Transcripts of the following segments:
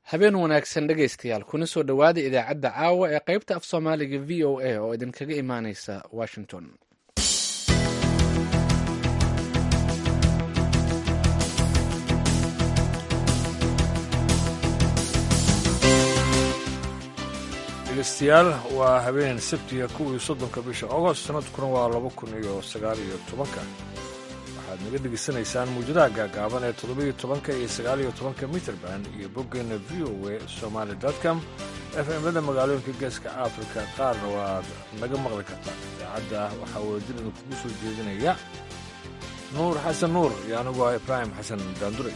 habeen wanaagsan dhegaystayaal kuna soo dhowaada idaacadda caawa ee qaybta af soomaaliga v o a oo idinkaga imaaneysa washington dhegeystayaal waa habeen sabtiga kuwii soddonka bisha agost sanadkuna waa laba kun iyo sagaal iyo tobanka waxaad naga dhegeysanaysaan muujadaha gaagaaban ee toddobiyo tobanka iyo sagaaliyo tobanka mitrband iyo boggeena v o a somaali com f mada magaalooyinka geeska afrika qaarna waad naga maqli kartaa idaacadda waxaa wadadilida kugu soo jeedinaya nuur xasan nuur iyo anigu ah ibraahim xasan daandure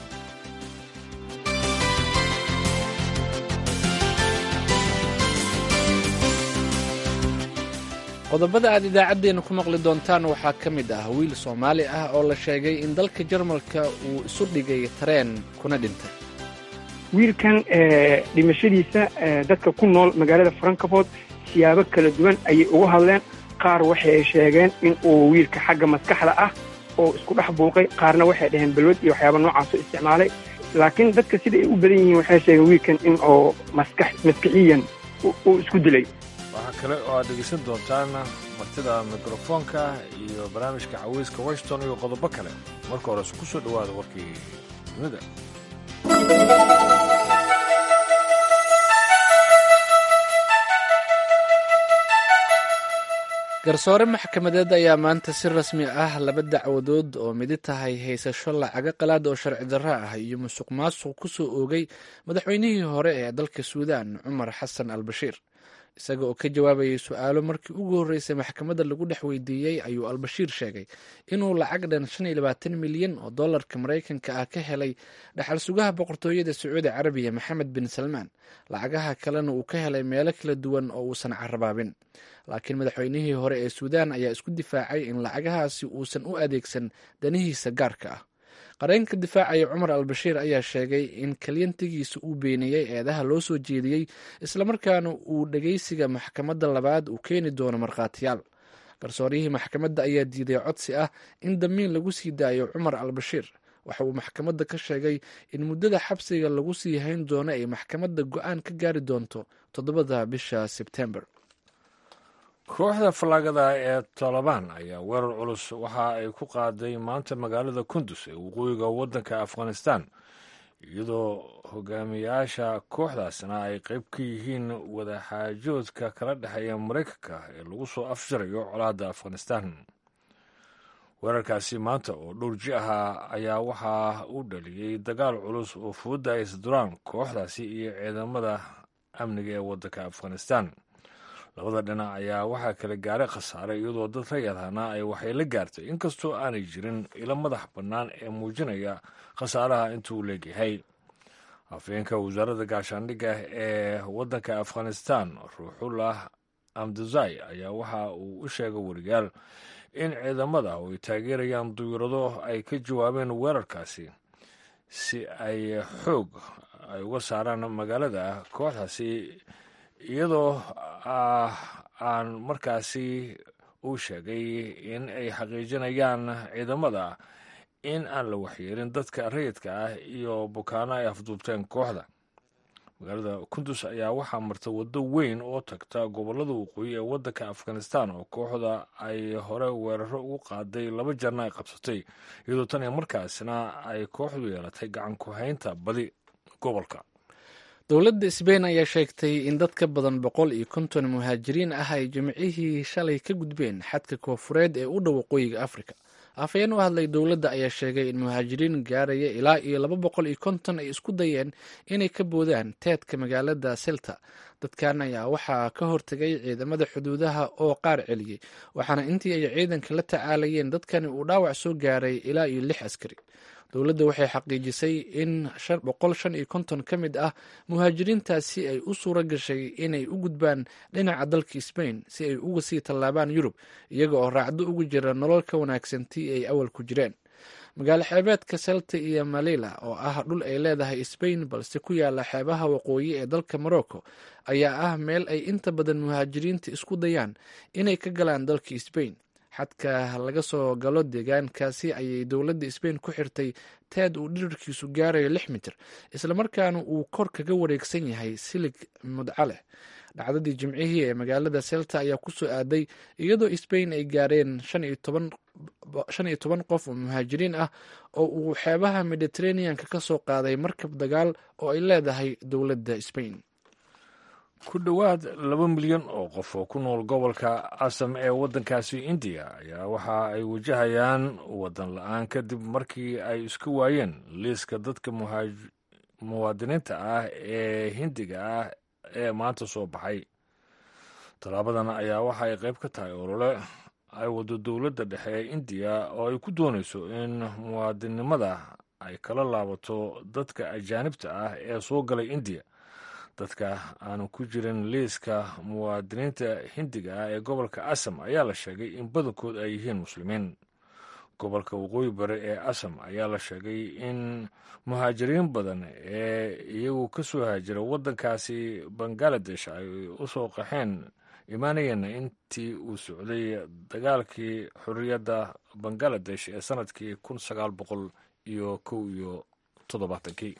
qodobada aad idaacaddeenna ku maqli doontaan waxaa ka mid ah wiil soomaali ah oo la sheegay in dalka jarmalka uu isu dhigay tareen kuna dhintay wiilkan dhimashadiisa dadka ku nool magaalada frankfort siyaabo kala duwan ayay ugu hadleen qaar waxay sheegeen in uu wiilka xagga maskaxda ah oo isku dhex buuqay qaarna waxay dhaheen balwad iyo waxyaaba noocaasoo isticmaalay laakiin dadka sida ay u badan yihiin waxay sheegeen wiilkan in uu maskax maskixiyan uu isku dilay waxaa kale oo aad dhegeysan doontaan martida mikrofoonka iyo barnaamijka caweyska washington iyo qodobo kale marka hore ku soo dhowaada warkii dunida garsoore maxkamadeed ayaa maanta si rasmi ah laba dacwadood oo midi tahay haysasho lacago qalaad oo sharci darro ah iyo musuq maasuq ku soo oogay madaxweynihii hore ee dalka suudaan cumar xasan al bashiir isaga oo ka jawaabayay su-aalo markii ugu horreysay maxkamadda lagu dhex weydiiyey ayuu albashiir sheegay inuu lacag dhan shan iyo labaatan milyan oo dollarka maraykanka ah ka helay dhaxal sugaha boqortooyada sacuudi carabiya maxamed bin salmaan lacagaha kalena uu ka helay meelo kala duwan oo uusan carabaabin laakiin madaxweynihii hore ee suudaan ayaa isku difaacay in lacagahaasi uusan u adeegsan danihiisa gaarka ah qareenka difaacaya cumar albashiir ayaa sheegay in kalyantigiisa uu beeniyey eedaha loo soo jeediyey islamarkaana uu dhegeysiga maxkamadda labaad uu keeni doono markhaatiyaal garsooryihii maxkamadda ayaa diiday codsi ah in damiin lagu sii daayo cumar albashiir waxa uu maxkamadda ka sheegay in muddada xabsiga lagu sii hayn doono ay maxkamadda go-aan ka gaari doonto toddobada bisha sebtembar kooxda fallaagada ee tolobaan ayaa weerar culus waxa ay ku qaaday maanta magaalada kundus ee waqooyiga waddanka afghanistan iyadoo hogaamiyaasha kooxdaasna ay qayb ka yihiin wadaxaajoodka kala dhexeeya maraykanka ee lagu soo afjarayo colaadda afghanistan weerarkaasi maanta oo dhowr ji ahaa ayaa waxaa u dhaliyey dagaal culus oo fooda ay isduraan kooxdaasi iyo ciidamada amniga ee waddanka afghanistan labada dhinac ayaa waxaa kala gaaray khasaare iyadoo dad rayadhana ay waxay la gaartay inkastoo aanay jirin ilo madax bannaan ee muujinaya khasaaraha intuu leegyahay afhayeenka wasaaradda gaashaandhigga ee waddanka afghanistan ruuxullah amdazai ayaa waxa uu u sheegay wariyaal in ciidamada oo ay taageerayaan duyurado ay ka jawaabeen weerarkaasi si ay xoog ay uga saaraan magaalada kooxdaasi iyadoo aan markaasi uu sheegay in ay xaqiijinayaan ciidamada in aan la waxyeelin dadka rayidka ah iyo bukaano ay afduubteen kooxda magaalada kundus ayaa waxaa marta waddo weyn oo tagta gobollada waqooyi ee waddanka afghanistan oo kooxda ay hore weeraro ugu qaaday laba jarna ay qabsatay iyadoo tan iyo markaasna ay kooxdu yeelatay gacan ku haynta badi gobolka dowladda sbain ayaa sheegtay in dad ka badan boqol iyo konton muhaajiriin ah ay jimcihii shalay ka gudbeen xadka koofureed ee u dhow waqooyiga afrika afhayeen u hadlay dowladda ayaa sheegay in muhaajiriin gaaraya ilaa iyo laba boqol iyo konton ay isku dayeen inay ka boodaan teedka magaalada selta dadkan ayaa waxaa ka hortegay ciidamada xuduudaha oo qaar celiyey waxaana intii ay ciidanka la tacaalayeen dadkani uu dhaawac soo gaaray ilaa iyo lix askari dowladda waxay xaqiijisay in boqol shan iyo konton ka mid ah muhaajiriintaasi ay u suura gashay inay u gudbaan dhinaca dalka sbain si ay uga sii tallaabaan yurub iyaga oo raacdo ugu jira nolol ka wanaagsan tii ay awal ku jireen magaalo xeebeedka selta iyo malila oo ah dhul ay leedahay sbain balse ku yaala xeebaha waqooyi ee dalka morocco ayaa ah meel ay inta badan muhaajiriinta isku dayaan inay ka galaan dalka sbain xadka laga soo galo deegaankaasi ayay dowladda sbain ku xirtay teed uu dhirirkiisu gaarayo lix mitir islamarkaana uu kor kaga wareegsan yahay silig mudco leh dhacdadii jimcihii ee magaalada selta ayaa kusoo aaday iyadoo sbain ay gaareen shan iyo toban qof oo muhaajiriin ah oo uu xeebaha mediteraneanka ka soo qaaday markab dagaal oo ay leedahay dowladda sbain ku dhowaad laba milyan oo qof oo ku nool gobolka asam ee waddankaasi indiya ayaa waxa ay wajahayaan waddan la-aan kadib markii ay isku waayeen liiska dadka muwaadiniinta ah ee hindiga ah ee maanta soo baxay tallaabadan ayaa waxa ay qayb ka tahay olole ay waddo dowladda dhexe ee indiya oo ay ku doonayso in muwaadinnimada ay kala laabato dadka ajaanibta ah ee soo galay indiya dadka aanu ku jirin liiska muwaadiniinta hindiga ah ee gobolka asam ayaa la sheegay in badankood ay yihiin muslimiin gobolka waqooyi bari ee asam ayaa la sheegay in muhaajiriin badan ee iyagu ka soo haajira waddankaasi bangaladesh ay u soo qaxeen imaanayeenna intii uu socday dagaalkii xorriyadda bangaladesh ee sannadkii kun sagaal boqol iyo kow iyo toddobaatankii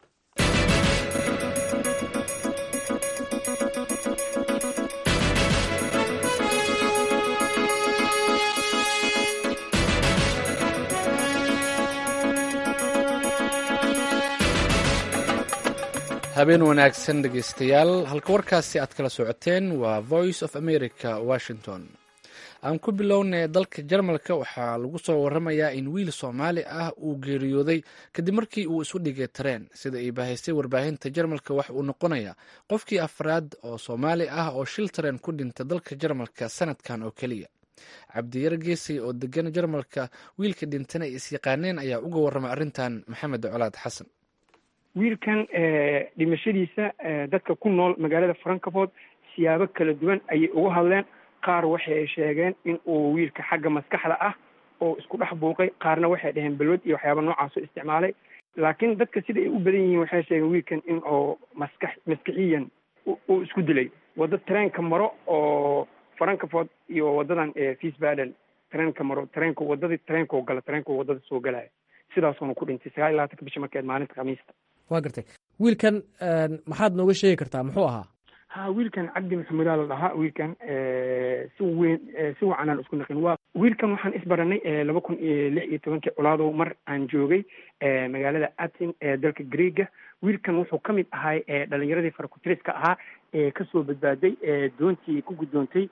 habeen wanaagsan dhegeystayaal halka warkaasi aad kala socoteen waa voice of america washington aan ku bilownay dalka jarmalka waxaa lagu soo waramayaa in wiil soomaali ah uu geeriyooday kadib markii uu isu dhigay tareen sida ay bahaystay warbaahinta jarmalka wax uu noqonayaa qofkii afraad oo soomaali ah oo shil tareen ku dhinta dalka jarmalka sanadkan oo keliya cabdiyar geesay oo degan jarmalka wiilka dhintana ay isyaqaaneen ayaa uga warramay arrintan maxamed colaad xasan wiilkan dhimashadiisa dadka ku nool magaalada frankfort siyaabo kala duwan ayay uga hadleen qaar waxay sheegeen in uu wiilka xagga maskaxda ah oo isku dhex buuqay qaarna waxay dhaheen balwad iyo waxyaaba noocaasoo isticmaalay laakiin dadka sida ay u badan yihiin waxay sheegeen wiilkan in oo maskax maskixiyan uu isku dilay waddo tareenka maro oo frankfort iyo waddadan fiisbaden tareenka maro tareenka waddadii tareenkao gala tareenka waddada soo galaya sidaasuuna ku dhintay sagaal iyo labaatanka bisha markeed maalinta khamiista waa gartay wiilkan maxaad nooga sheegi kartaa muxuu ahaa ha wiilkan cabdi maxamudaa la dhahaa wiilkan si weyn si wacan aan isku naqin waa wiilkan waxaan isbaranay laba kun iyo lix iyo tobankii colaadow mar aan joogay magaalada atin ee dalka greega wiilkan wuxuu ka mid ahay dhalinyaradii farakutiriska ahaa ee kasoo badbaaday doontii ku guddoontay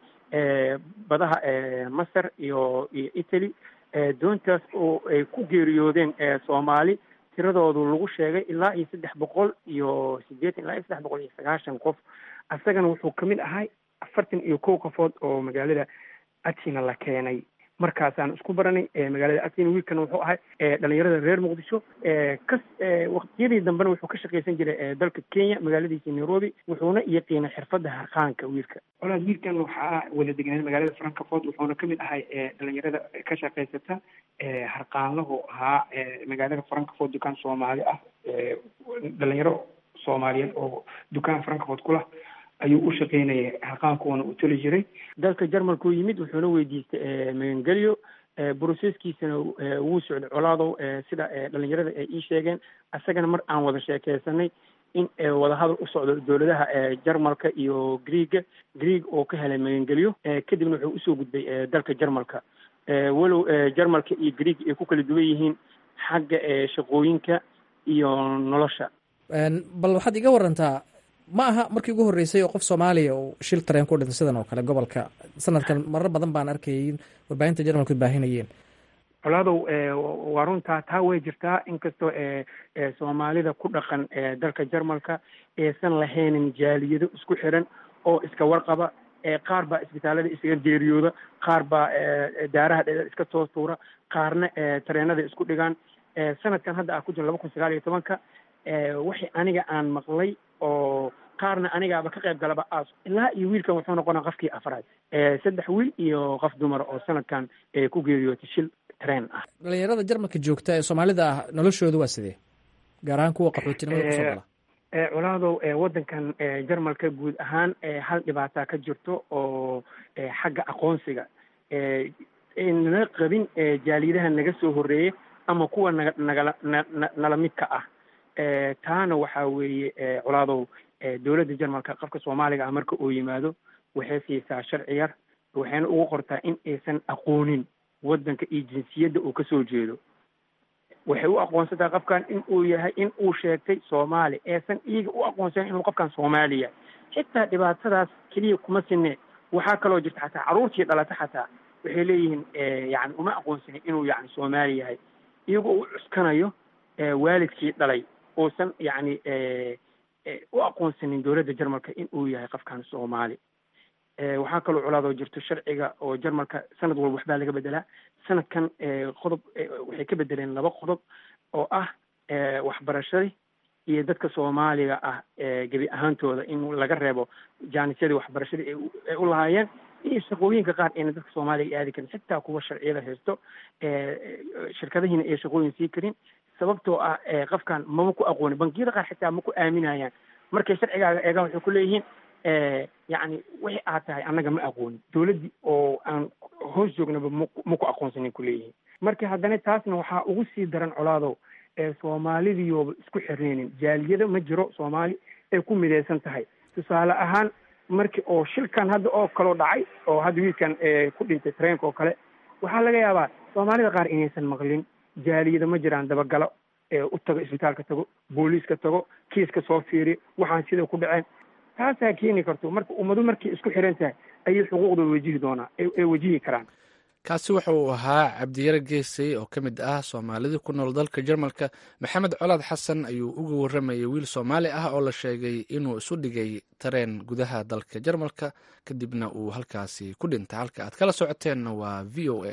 badaha masar iyo iyo italy doontaas oo ay ku geeriyoodeen soomaali tiradoodu lagu sheegay ilaa iyo saddex boqol iyo siddeetan ilaa iyo saddex boqol iyo sagaashan qof asagana wuxuu ka mid ahay afartan iyo kow qofood oo magaalada atina la keenay markaasaan isku baranay magaalada atina wiilkan wuxuu ahay dhalinyarada reer muqdisho kas waqtiyadii dambena wuxuu ka shaqaysan jiray dalka kenya magaaladiisa nairobi wuxuuna yaqiinay xirfadda harqaanka wiilka colaad wiilkan waxaa wada degnaaday magaalada frankfort wuxuuna ka mid ahay dhalinyarada ka shaqaysata harqaanlahu ahaa magaalada frankfort dukaan soomaali ah dhalinyaro soomaaliyeed oo dukaan frankfort kulah ayuu u shaqaynayay harqaankuwana u toli jiray dalka jarmalkuu yimid wuxuuna weydiistay magangelyo broseskiisana wuu socday colaadow sida dhalinyarada ay ii sheegeen isagana mar aan wada sheekeysanay in wadahadal u socdo dowladaha jarmalka iyo greega greeg oo ka helay magangelyo kadibna wuxuu usoo gudbay dalka jarmalka walow jarmalka iyo greeg ay ku kala duwan yihiin xagga shaqooyinka iyo nolosha bal waxaad iga warantaa ma aha markii ugu horreysay oo qof soomaaliya uu shil tareen ku dhintay sidan oo kale gobolka sanadkan marar badan baan arkayay in warbaahinta jarmalku baahinayeen colaadow waa runtaa taa way jirtaa inkastoo soomaalida ku dhaqan dalka jarmalka aysan lahaynin jaaliyado isku xiran oo iska warqaba qaar baa isbitaalada isaga geeriyooda qaar baa daaraha dheer iska soo tuura qaarna tareenada isku dhigaan sanadkan hadda ah ku jira laba kun sagaal iyo tobanka waxay aniga aan maqlay oo qaarna anigaaba ka qayb galaba aas ilaa iyo wiilkan wuxuu noqonaa qofkii afraad saddex wiil iyo qof dumar oo sanadkan ku geeriyootay shil tareen ah dhalinyarada jarmalka joogta ee soomaalida ah noloshooda waa sidee gaar ahaan kuwa qaxootinimada kusoo gala colaadow waddankan jarmalka guud ahaan hal dhibaataa ka jirto oo xagga aqoonsiga aynala qabin jaaliyadaha naga soo horreeyey ama kuwa naga nagala na nala midka ah taana waxaa weeye colaadow dowladda jarmalka qofka soomaaliga ah marka uu yimaado waxay siisaa sharci yar waxayna ugu qortaa in aysan aqoonin waddanka iyo jinsiyadda uu kasoo jeedo waxay u aqoonsataa qofkan in uu yahay in uu sheegtay soomaali eesan iyaga u aqoonsan inuu qofkan soomaaliya xitaa dhibaatadaas keliya kuma sinne waxaa kaloo jirta xataa carruurtii dhalata xataa waxay leeyihiin yani uma aqoonsanin inuu yani soomaali yahay iyagoo u cuskanayo waalidkii dhalay uusan yani u aqoonsanin dowladda jarmalka in uu yahay qofkan soomaali waxaa kaloo colaadoo jirto sharciga oo jarmalka sanad walba waxbaa laga bedelaa sanadkan qodob waxay ka bedeleen laba qodob oo ah waxbarashadii iyo dadka soomaaliga ah gebi ahaantooda in laga reebo jaanisyadii waxbarashadii ay u lahaayeen iyo shaqooyinka qaar ayna dadka soomaaliga aadi karin xitaa kuwa sharciyada haysto shirkadihiina ay shaqooyin sii karin sababtoo ah qofkan mama ku aqooni bangiyada qaar xitaa ma ku aaminayaan markay sharcigaaga eegaan waxay ku leeyihiin yacni wixii aad tahay annaga ma aqoonin dowladdii oo aan hoos joognaba ma ku aqoonsanin ku leeyihiin marka haddana taasna waxaa ugu sii daran colaadow soomaalidiyooba isku xirneynin jaaliyada ma jiro soomaali ay ku midaysan tahay tusaale ahaan marki oo shilkan hadda oo kaloo dhacay oo hadda wiilkan ku dhintay treenka oo kale waxaa laga yaabaa soomaalida qaar inaysan maqlin jaaliyada ma jiraan dabagalo u tago isbitaalka tago booliiska tago kiiska soo fiiriyo waxaan sida ku dhaceen taasaa keeni karto marka ummadu markay isku xiran tahay ayay xuquuqda wajihi doonaa ay wajihi karaan kaasi waxa uu ahaa cabdiyare geesay oo ka mid ah soomaalida ku nool dalka jarmalka maxamed colaad xasan ayuu uga warramayay wiil soomaali ah oo la sheegay inuu isu dhigay tareen gudaha dalka jarmalka kadibna uu halkaasi ku dhintay halka aad kala socoteenna waa v o a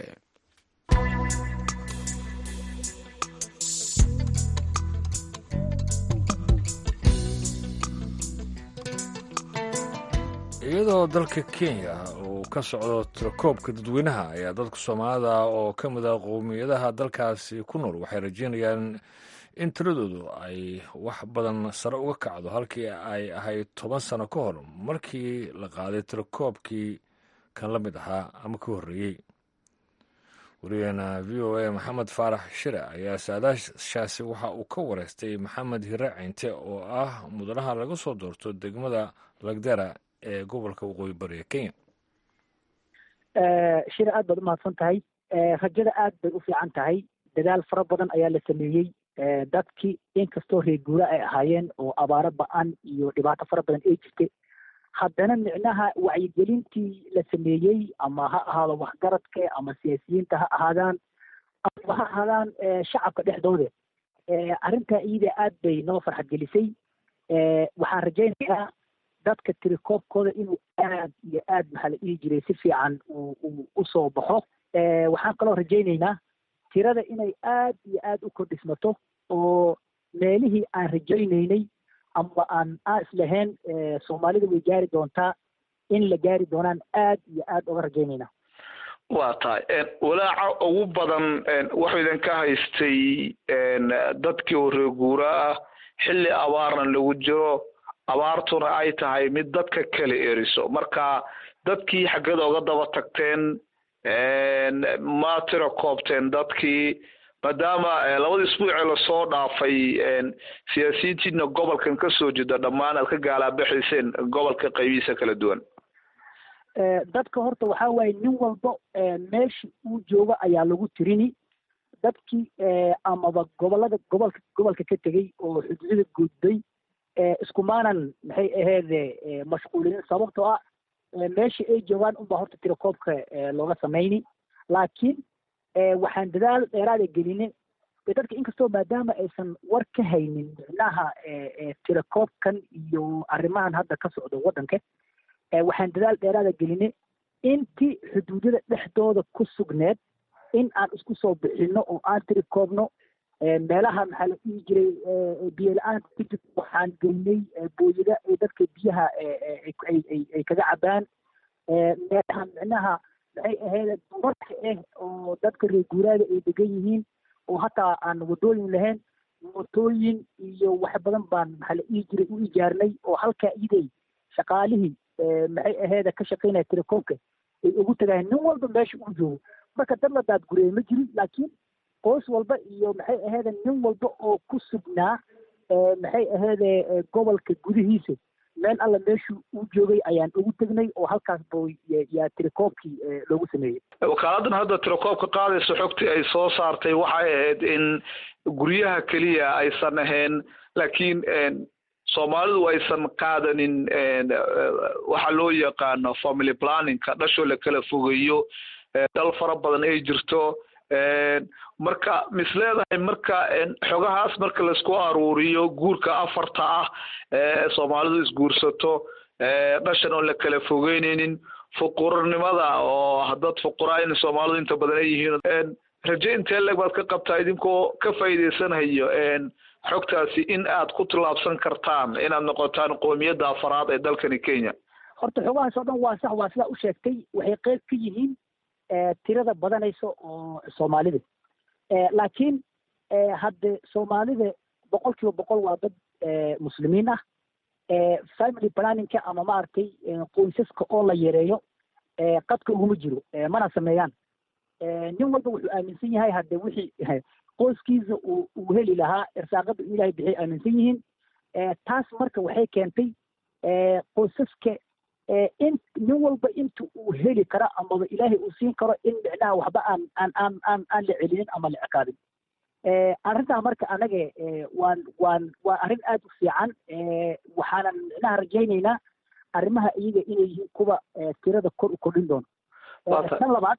iyadoo dalka kenya uu ka socdo tirakoobka dadweynaha ayaa dadka soomaalida oo ka mid ah qowmiyadaha dalkaasi ku nool waxay rajeynayaan in tiradoodu ay wax badan sare uga kacdo halkii ay ahayd toban sano ka hor markii la qaaday tirakoobkii kan la mid ahaa ama ka horreeyey wariyaheena v o a maxamed faarax shire ayaa saadaashaasi waxa uu ka wareystay maxamed hire ceynte oo ah mudanaha laga soo doorto degmada lagdera ee gobolka waqooyi bariga kenya shir aad baad umahadsan tahay rajada aad bay u fiican tahay dadaal fara badan ayaa la sameeyey dadkii inkastoo reer guura ay ahaayeen oo abaaro ba-an iyo dhibaato fara badan ay jirtay haddana micnaha wacyigelintii la sameeyey ama ha ahaado waxgaradka ama siyaasiyiinta ha ahaadaan ama ha ahaadaan shacabka dhexdooda arrintaa iyada aad bay noo farxad gelisay waxaan rajaynayaa dadka tirikoobkooda inuu aad iyo aad maxaa la dhihi jiray si fiican uu usoo baxo waxaan kaloo rajaynaynaa tirada inay aad iyo aad u kordhismato oo meelihii aan rajaynaynay ama aan aan islahayn soomaalida way gaari doontaa in la gaari doonaan aad iyo aad uga rajaynaynaa waa tahay walaaca ugu badan waxuu idinka haystay dadkii oo reeguura ah xilli abaarna lagu jiro abaartuna ay tahay mid dadka kala eriso marka dadkii xaggada uga daba tagteen ma tira koobteen dadkii maadaama labada isbuucee lasoo dhaafay siyaasiyiintiina gobolkan kasoo jeeda dhammaan aad ka gaalaabaxayseen gobolka qaybihiisa kala duwan dadka horta waxaa waaye nin walba meesha uu jooga ayaa lagu tirini dadkii amaba gobolada gobolka gobolka ka tegey oo xuduudada gudbay iskumaanan maxay aheede mashquulinin sababtoo ah meesha ay joogaan unbaa horta tirakoobka looga samayni laakiin waxaan dadaal dheeraada geline dadka inkastoo maadaama aysan war ka haynin micnaha tirakoobkan iyo arrimahan hadda ka socdo waddanka waxaan dadaal dheeraada geline intii xuduudada dhexdooda ku sugneed in aan isku soo bixino oo aan tirikoobno meelaha maxaa la dhihi jiray biyo la-aanta ku jirta waxaan geynay booyada ay dadka biyaha ay kaga cabaan meelaha micnaha maxay ahayd dumarka ah oo dadka reer guuraada ay degan yihiin oo hataa aan wadooyin lahayn mootooyin iyo wax badan baan maxaa la dhihi jiray u ijaarnay oo halkaa iday shaqaalihii maxay aheeda ka shaqaynaya telekoomka ay ugu tagayeen nin walba meesha uu joogo marka dad la daadgureeye ma jirin laakiin qoys walba iyo maxay aheede nin walba oo ku sugnaa maxay aheede gobolka gudihiisa meel alla meeshuu u joogay ayaan ugu tegnay oo halkaas bo yaa tirakoobkii loogu sameeyey wakaaladdan hadda tirakoobka qaadaysa xogtii ay soo saartay waxay ahayd in guryaha keliya aysan ahayn laakiin soomaalidu aysan qaadanin waxa loo yaqaano family planningka dhashoo la kala fogeeyo dal fara badan ay jirto marka mis leedahay marka xogahaas marka laisku aruuriyo guurka afarta ah ee soomaalidu isguursato dhashan oon la kala fogeyneynin fuqurnimada oo dad fuqura in soomaalidu inta badan ay yihiin raje intee leg baad ka qabtaa idinkoo ka faa'iideysanayo xogtaasi in aad ku tillaabsan kartaan inaad noqotaan qoomiyadda afaraad ee dalkani kenya horta xogahaas oo dhan waa sax waa sidaa u sheegtay waxay qeyb ka yihiin tirada badanaysa oo soomaalida laakiin hadde soomaalida boqol kiiba boqol waa dad muslimiin ah family planningka ama maaragtay qoysaska oo la yareeyo qadka uguma jiro mana sameeyaan nin walba wuxuu aaminsan yahay hadde wixii qoyskiisa uu uu heli lahaa irsaaqada uu ilaahay bixiyay aaminsan yihiin taas marka waxay keentay qoysaska in nin walba inta uu heli karo amaba ilaahay uu siin karo in micnaha waxba aan aan aan aan aan la celinin ama la ciqaabin arrintaa marka anaga waan waan waa arrin aad u fiican waxaanan micnaha rajaynaynaa arrimaha iyaga inay yihiin kuwa tirada kor u kordhin doono tan labaad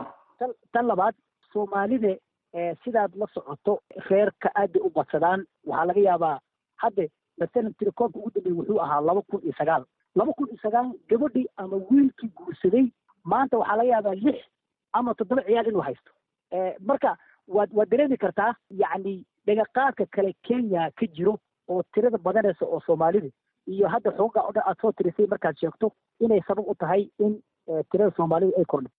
tan labaad soomaalida sidaad la socoto reerka aad bay u badsadaan waxaa laga yaabaa hadde masalan tirakoobka ugu dambeeyey wuxuu ahaa laba kun iyo sagaal laba kun iyo sagaal gabadhii ama wiilkii guursaday maanta waxaa laga yaabaa lix ama toddoba ciyaal inuu haysto marka waad waad dareemi kartaa yacni dhagaqaadka kale kenya ka jiro oo tirada badanaysa oo soomaalida iyo hadda xoogaa o dhan aad soo tirisay markaad sheegto inay sabab u tahay in tirada soomaalida ay kordho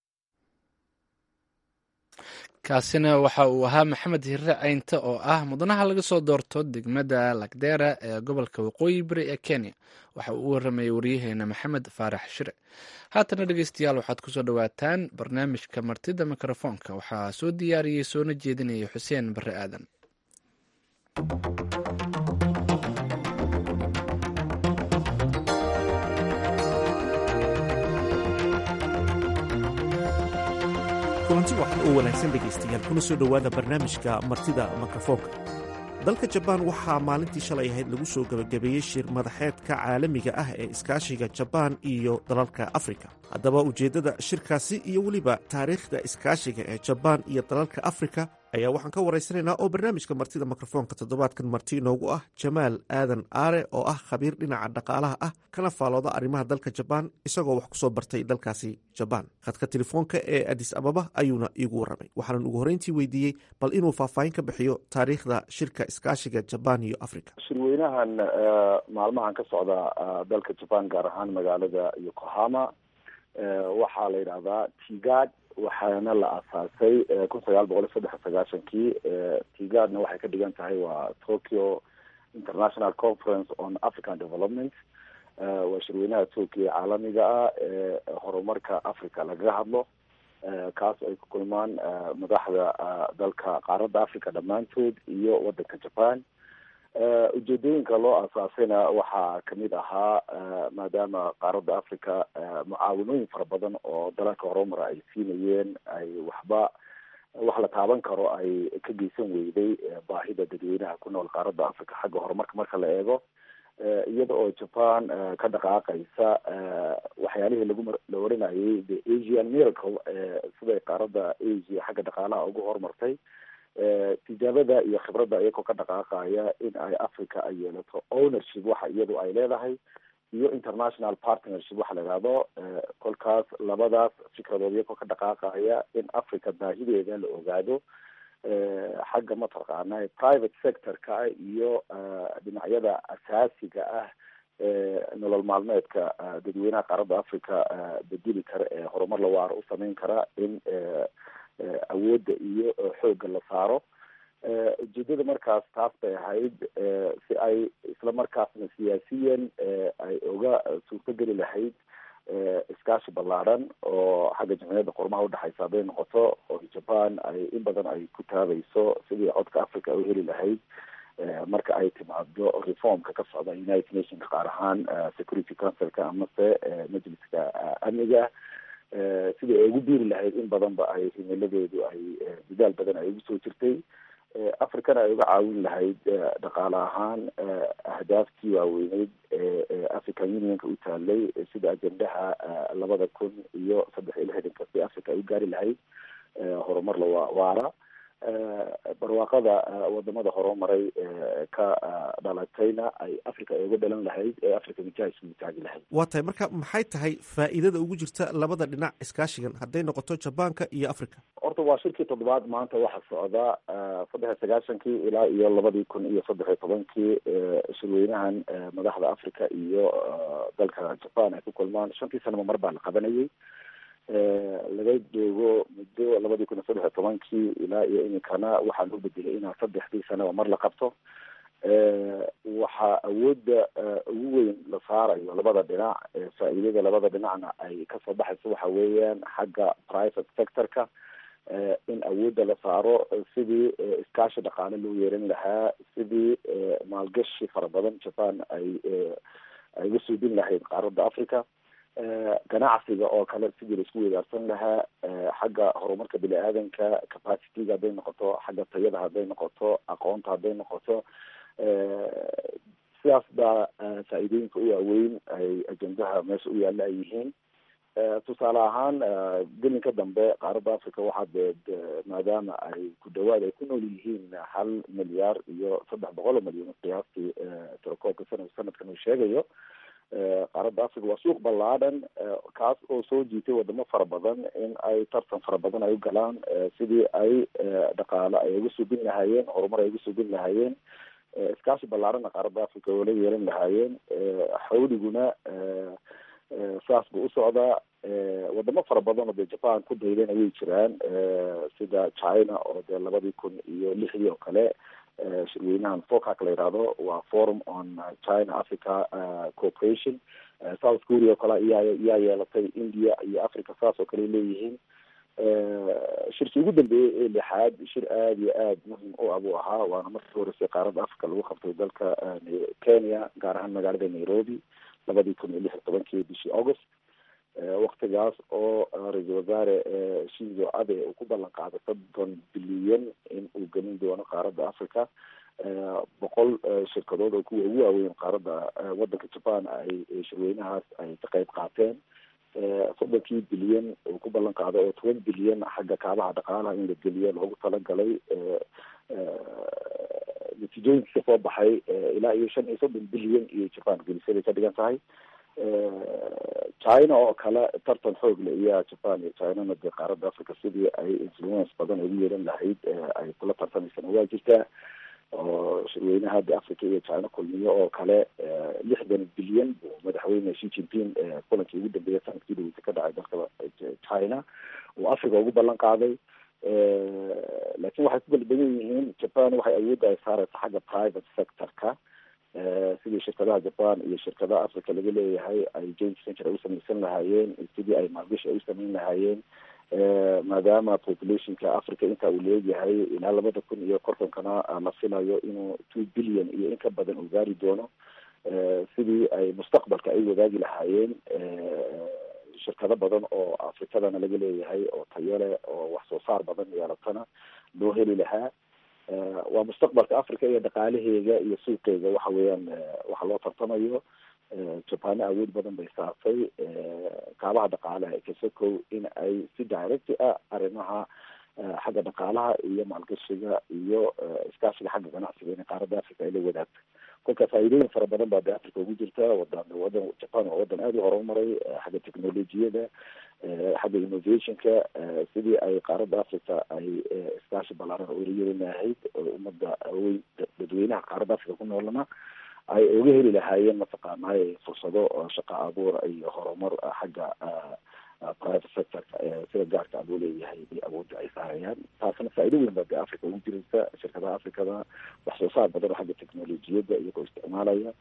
kaasina waxa uu ahaa maxamed hirre caynte oo ah mudanaha laga soo doorto degmada lagdera ee gobolka waqooyi bari ee kenya waxa uu u waramayay waryaheena maxamed faarax shire haatana dhegeystayaal waxaad kusoo dhowaataan barnaamijka martida mikrofoonka waxaa soo diyaariyey soona jeedinaya xuseen bare aadan kulanti waxan oo wanaagsan dhegaystayaal kuna soo dhowaada barnaamijka martida mikrofoonka dalka jabaan waxaa maalintii shalay ahayd lagu soo gebagabeeyey shir madaxeedka caalamiga ah ee iskaashiga jabaan iyo dalalka afrika haddaba ujeeddada shirkaasi iyo weliba taariikhda iskaashiga ee jabaan iyo dalalka afrika ayaa waxaan ka waraysanaynaa oo barnaamijka martida mikrofoonka toddobaadkan marti inoogu ah jamaal aadan aare oo ah khabiir dhinaca dhaqaalaha ah kana faalooda arrimaha dalka jabaan isagoo wax kusoo bartay dalkaasi jabaan khadka telefoonka ee adis ababa ayuuna iigu warramay waxaanan ugu horreyntii weydiiyey bal inuu faahfaahin ka bixiyo taariikhda shirka iskaashiga jabaan iyo africa shirweynahan maalmahan ka socda dalka jabaan gaar ahaan magaalada yokohama waxaa la yidhahdaa tigad waxaana la aasaasay kun sagaal boqol iyo saddex iyo sagaashankii tigadna waxay ka dhigan tahay waa tokyo international conference on african development waa shirweynaha tokyo caalamiga ah ee horumarka africa lagaga hadlo kaas ay ku kulmaan madaxda dalka qaaradda africa dhammaantood iyo wadanka japan ujeedooyinka loo aasaasayna waxaa kamid ahaa maadaama qaaradda africa mucaawinooyin fara badan oo dalalka horumara ay siinayeen ay waxba wax la taaban karo ay ka geysan weyday baahida dadweynaha ku nool qaaradda africa xagga horumarka marka la eego iyada oo japan ka dhaqaaqaysa waxyaalihii lagu la oranayay the asian miracle siday qaaradda asia xagga dhaqaalaha ugu horumartay tijaabada iyo khibradda iyagoo ka dhaqaaqaya in ay africa ay yeelato ownership waxa iyadu ay leedahay iyo international partnership waxa la ihahdo kolkaas labadaas fikradood iyagoo ka dhaqaaqaya in africa baahideeda la ogaado xagga mataqaana private sector-ka iyo dhinacyada asaasiga ah ee nolol maalmeedka dadweynaha qaaradda africa bedeli kara ee horumar lawaaro u sameyn kara in awoodda iyo xoogga la saaro ujeedada markaas taas bay ahayd si ay isla markaasna siyaasiyan ay uga suurtogeli lahayd iskaashi ballaadhan oo xagga jamciyadda qormaha udhexaysa hadday noqoto oo japan ay in badan ay ku taabayso sidii codka africa ay u heli lahayd marka ay timaado reformka ka socda united nationka qaar ahaan security councilka amase majliska amniga sidii ay ugu biiri lahayd in badanba ay himiladeedu ay dadaal badan ay ugu soo jirtay africana ay uga caawin lahayd dhaqaale ahaan ahdaaftii waaweyneyd ee african unionka u taalay sida ajendaha labada kun iyo saddex iyo lixdanka si africa ay u gaari lahayd horumar la waara barwaaqada wadamada horumaray ka dhalatayna ay africa ay uga dhalan lahayd ee africa mijaha isugu taagi lahayd waa tahay marka maxay tahay faa'iidada ugu jirta labada dhinac iskaashigan hadday noqoto jabaanka iyo africa horta waa shirkii toddobaad maanta waxaa socda saddex iyo sagaashankii ilaa iyo labadii kun iyo saddex iyo tobankii shirweynahan madaxda africa iyo dalka japan ay ku kulmaan shantii sanaba mar baa la qabanayay laga joogo muddo labadii kun iyo saddex iyo tobankii ilaa iyo iminkana waxaa loo bedelay inaa saddexdii sanaba mar la qabto waxaa awoodda ugu weyn la saarayo labada dhinac faa'iidada labada dhinacna ay kasoo baxayso waxa weeyaan xagga private sectorka in awoodda la saaro sidii iskaashi dhaqaale loo yeeran lahaa sidii maalgashi fara badan japan ay ay uga suudin lahayd qaaradda africa ganacsiga oo kale sidii laisku weydaarsan lahaa xagga horumarka bini aadanka capacityga hadday noqoto xagga tayada hadday noqoto aqoonta hadday noqoto sidaas baa faa'iidooyinka u waaweyn ay ajendaha meesha u yaalla ay yihiin tusaale ahaan gelinka dambe qaaradda africa waxaa dee maadaama ay ku dhawaad ay ku nool yihiin hal milyaar iyo saddex boqol oo milyan qiyaastii tirakoobka sana sanadkan uu sheegayo qaaradda africa waa suuq ballaadhan kaas oo soo jiitay wadamo fara badan in ay tartan fara badan ay u galaan sidii ay dhaqaale ay uga subin lahaayeen horumar ay uga subin lahaayeen iskaashi ballaarana qaaradda africa oo la yeelan lahaayeen xawliguna saas buu usocdaa wadamo fara badan oo dee japan ku daydana way jiraan sida china oo dee labadii kun iyo lixdii oo kale shirweynahan focac la yihahdo waa forum on china africa cooperation south korea oo kale iyaa iyaa yeelatay india iyo africa saas oo kale leeyihiin shirkii ugu dambeeyey ee lixaad shir aada iyo aada muhim u ah buu ahaa waana markii horeysay qaaradda africa lagu qabtay dalka kenya gaar ahaan magaalada nairobi labadii kun iyo lix iyo tobankii bishii august waktigaas oo ra-iisul wasaare shinzo abe uu ku ballan qaaday soddon bilyan in uu gelin doono qaaradda africa boqol shirkadood oo kuwa ugu waaweyn qaaradda wadanka japan ay shirweynahaas ay ka qayb qaateen soddonkii bilyan uu ku ballan qaaday oo toban bilyan xagga kaabaha dhaqaalaha in la geliyo loogu talagalay natiijooyinka ka soo baxay ilaa iyo shan iyo soddon bilyan iyo japan gelisay bay ka dhigan tahay china oo kale tartan xoog le iyaa japan iyo chinana dee qaaradda africa sidii ay influence badan ugu yeelan lahayd ay kula tartamaysana waa jirtaa oo shirweynaha hadda africa iyo china kulmiyo oo kale lixdan bilyan buu madaxweyne shi jinping kulankii ugu dambeeya sanadkii dhaweysa ka dhacay dalka china uu africa ugu ballan qaaday laakiin waxay ku kala badan yihiin japan waxay awoodda ay saareysa xagga private sectorka sidii shirkadaha japan iyo shirkadaha africa laga leeyahay ay joint venture ay u samaysan lahaayeen sidii ay maalgashi ay u samayn lahaayeen maadaama populationka africa inta uu leegyahay ilaa labada kun iyo kontonkana la filayo inuu two billion iyo in ka badan uu gaari doono sidii ay mustaqbalka ay wadaagi lahaayeen shirkado badan oo afrikadana laga leeyahay oo tayo leh oo wax soo saar badan yeelatana loo heli lahaa waa mustaqbalka africa iyo dhaqaalaheega iyo suuqeega waxa weeyaan waxa loo tartamayo jabana awood badan bay saartay kaabaha dhaqaalaha kasokow in ay si direct ah arrimaha xagga dhaqaalaha iyo maalgashiga iyo iskaashiga xagga ganacsiga in qaaradda africa ay la wadaagto kolka faa'iidooyin fara badan baa de africa ugu jirta wadan wadan japan waa wadan aada u horumaray xagga technolojiyada xagga innovationka sidii ay qaaradda africa ay iskaashi ballaaran ula yeeli lahayd ummadda weyn dadweynaha qaaradda africa ku noolana ay uga heli lahaayeen mataqaanay fursado shaqa abuur iyo horumar xagga private sectorka sida gaarka abuu leeyahay iyo awoodda ay saarayaan taasna faa'iido weyn baa de africa ugu jiraysa shirkadaha africada wax soo saar badan oo xagga technolojiyadda iyagoo isticmaalaya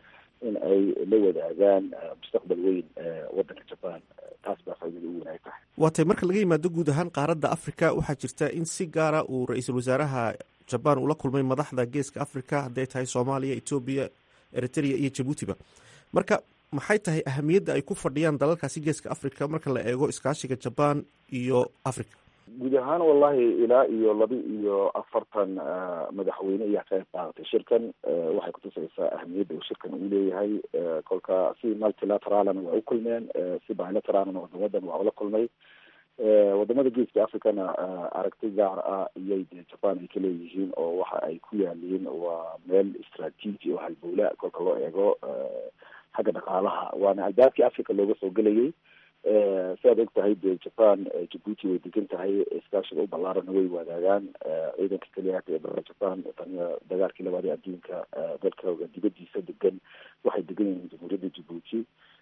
in ay la wadaagaan mustaqbal weyn waddanka jaban taas baa faaidada u wanaag tahay waa tay marka laga yimaado guud ahaan qaaradda africa waxaa jirta in si gaara uu ra-iisul wasaaraha jaban ula kulmay madaxda geeska africa hadday tahay soomaaliya etoobiya eritrea iyo jabuutiba marka maxay tahay ahamiyadda ay ku fadhiyaan dalalkaasi geeska africa marka la eego iskaashiga jaban iyo africa guud ahaan wallahi ilaa iyo laba iyo afartan madaxweyne ayaa qayb qaadatay shirkan waxay kutusaysaa ahamiyadda uu shirkan uu leeyahay kolka si multilateralna waa u kulmeen si bilateralna wadamadan waa ula kulmay wadamada geeska africana aragti gaar ah iyay dee jaban ay ka leeyihiin oo waxa ay ku yaaliin waa meel istraatiiji oo halbowla kolka loo eego xagga dhaqaalaha waana albaabkii africa looga soo gelayay si aad og tahay dee jaban jabuuti way degan tahay iskaashiga u ballaarana way wadaagaan ciidanka keliyaata ee dalka jaban taniya dagaalkii labaad ee adduunka dalkooga dibadiisa degan waxay degan yihiin jamhuuriyadda jabuuti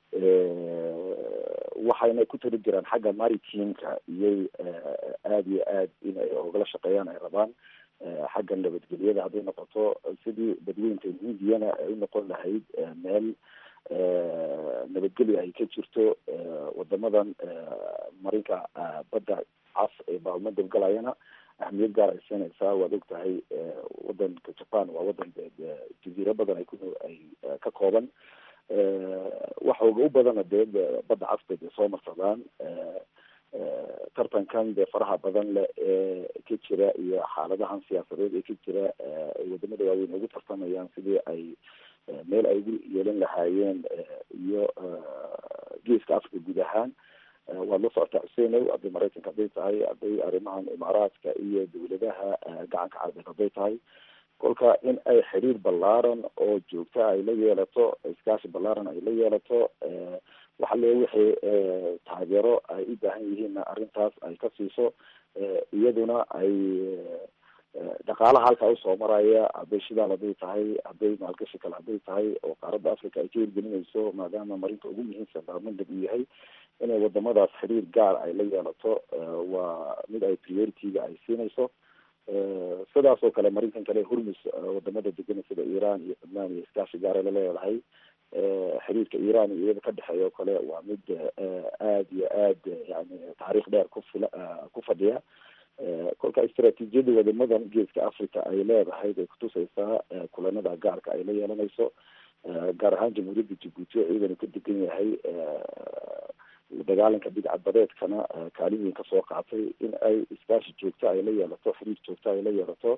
waxayna ku tali jiraan xagga maritimka iyay aada iyo aad in ay ogala shaqeeyaan ay rabaan xagga nabadgelyada hadday noqoto sidii badweynta hindiyana ay u noqon lahayd meel nabadgelya ay ka jirto wadamadan marinka badda cas ee baalma dabgalayana ahmiyad gaar ay siinaysaa waad og tahay wadanka jaban waa wadan jaziiro badan ay ku ay ka kooban waxooga u badana dee badda casba dee soo marsadaan tartankan dee faraha badan leh ee ka jira iyo xaaladahan siyaasadeed ee ka jira ay wadamada waaweyn ugu tartamayaan sidii ay meel ay ugu yeelan lahaayeen iyo geeska africa guud ahaan waad la socotaa xuseenow hadday maraykanka hadday tahay hadday arrimahan imaaraadka iyo dawladaha gacanka carabeed hadday tahay kolka in ay xiriir ballaaran oo joogta ay la yeelato iskaashi ballaaran ay la yeelato waxa le wixii taageero ay u baahan yihiinna arrintaas ay ka siiso iyaduna ay dhaqaalaha halkaa usoo maraya hadday shidaal hadday tahay hadday maalgashi kale hadday tahay oo qaaradda africa ay ka hirgelinayso maadaama marinka ugu muhiimsan baarmandab uu yahay inay wadamadaas xiriir gaar ay la yeelato waa mid ay priority-ga ay siinayso sidaas oo kale marinkan kale hormus wadamada degan sida iran iyo cudmaan iyo iskaashi gaara la leedahay xiriirka iran iyo iyada ka dhexeeya oo kale waa mid aada iyo aad yani taariikh dheer ku fila ku fadhiya kolka istraatiijiyada wadamadan geeska africa ay leedahay bay kutusaysaa kulanada gaarka ay la yeelanayso gaar ahaan jamhuuriyadda jabuuti oo ciidanu ka degan yahay dagaalanka bidcadbadeedkana kaalin weyn kasoo qaatay in ay iskaashi joogta ay la yeelato xiriir joogta ay la yeelato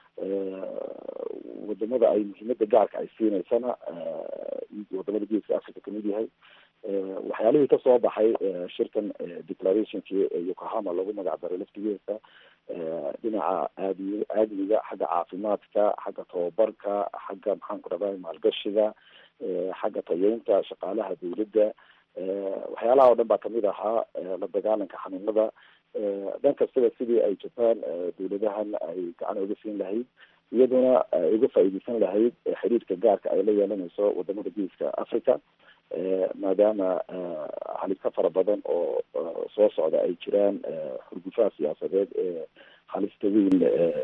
wadamada ay muhiimada gaarka ay siineysana wadamada geeska africa kamid yahay waxyaalihii kasoo baxay shirkan declarationkii yokohama lagu magac daray laftigeesa dhinaca aadi aadmiga xagga caafimaadka xagga tababarka xagga maxaan ku dhaday maalgashiga xagga tayeynta shaqaalaha dawladda waxyaalaha oo dhan baa kamid ahaa la dagaalanka xanuunada dhan kastaba sidii ay jaban dawladahan ay gacan uga siin lahayd iyaduna uga faa'iideysan lahayd xiriirka gaarka ay la yeelanayso wadamada geeska africa maadaama halista fara badan oo soo socda ay jiraan xurgufaha siyaasadeed ee halista weyn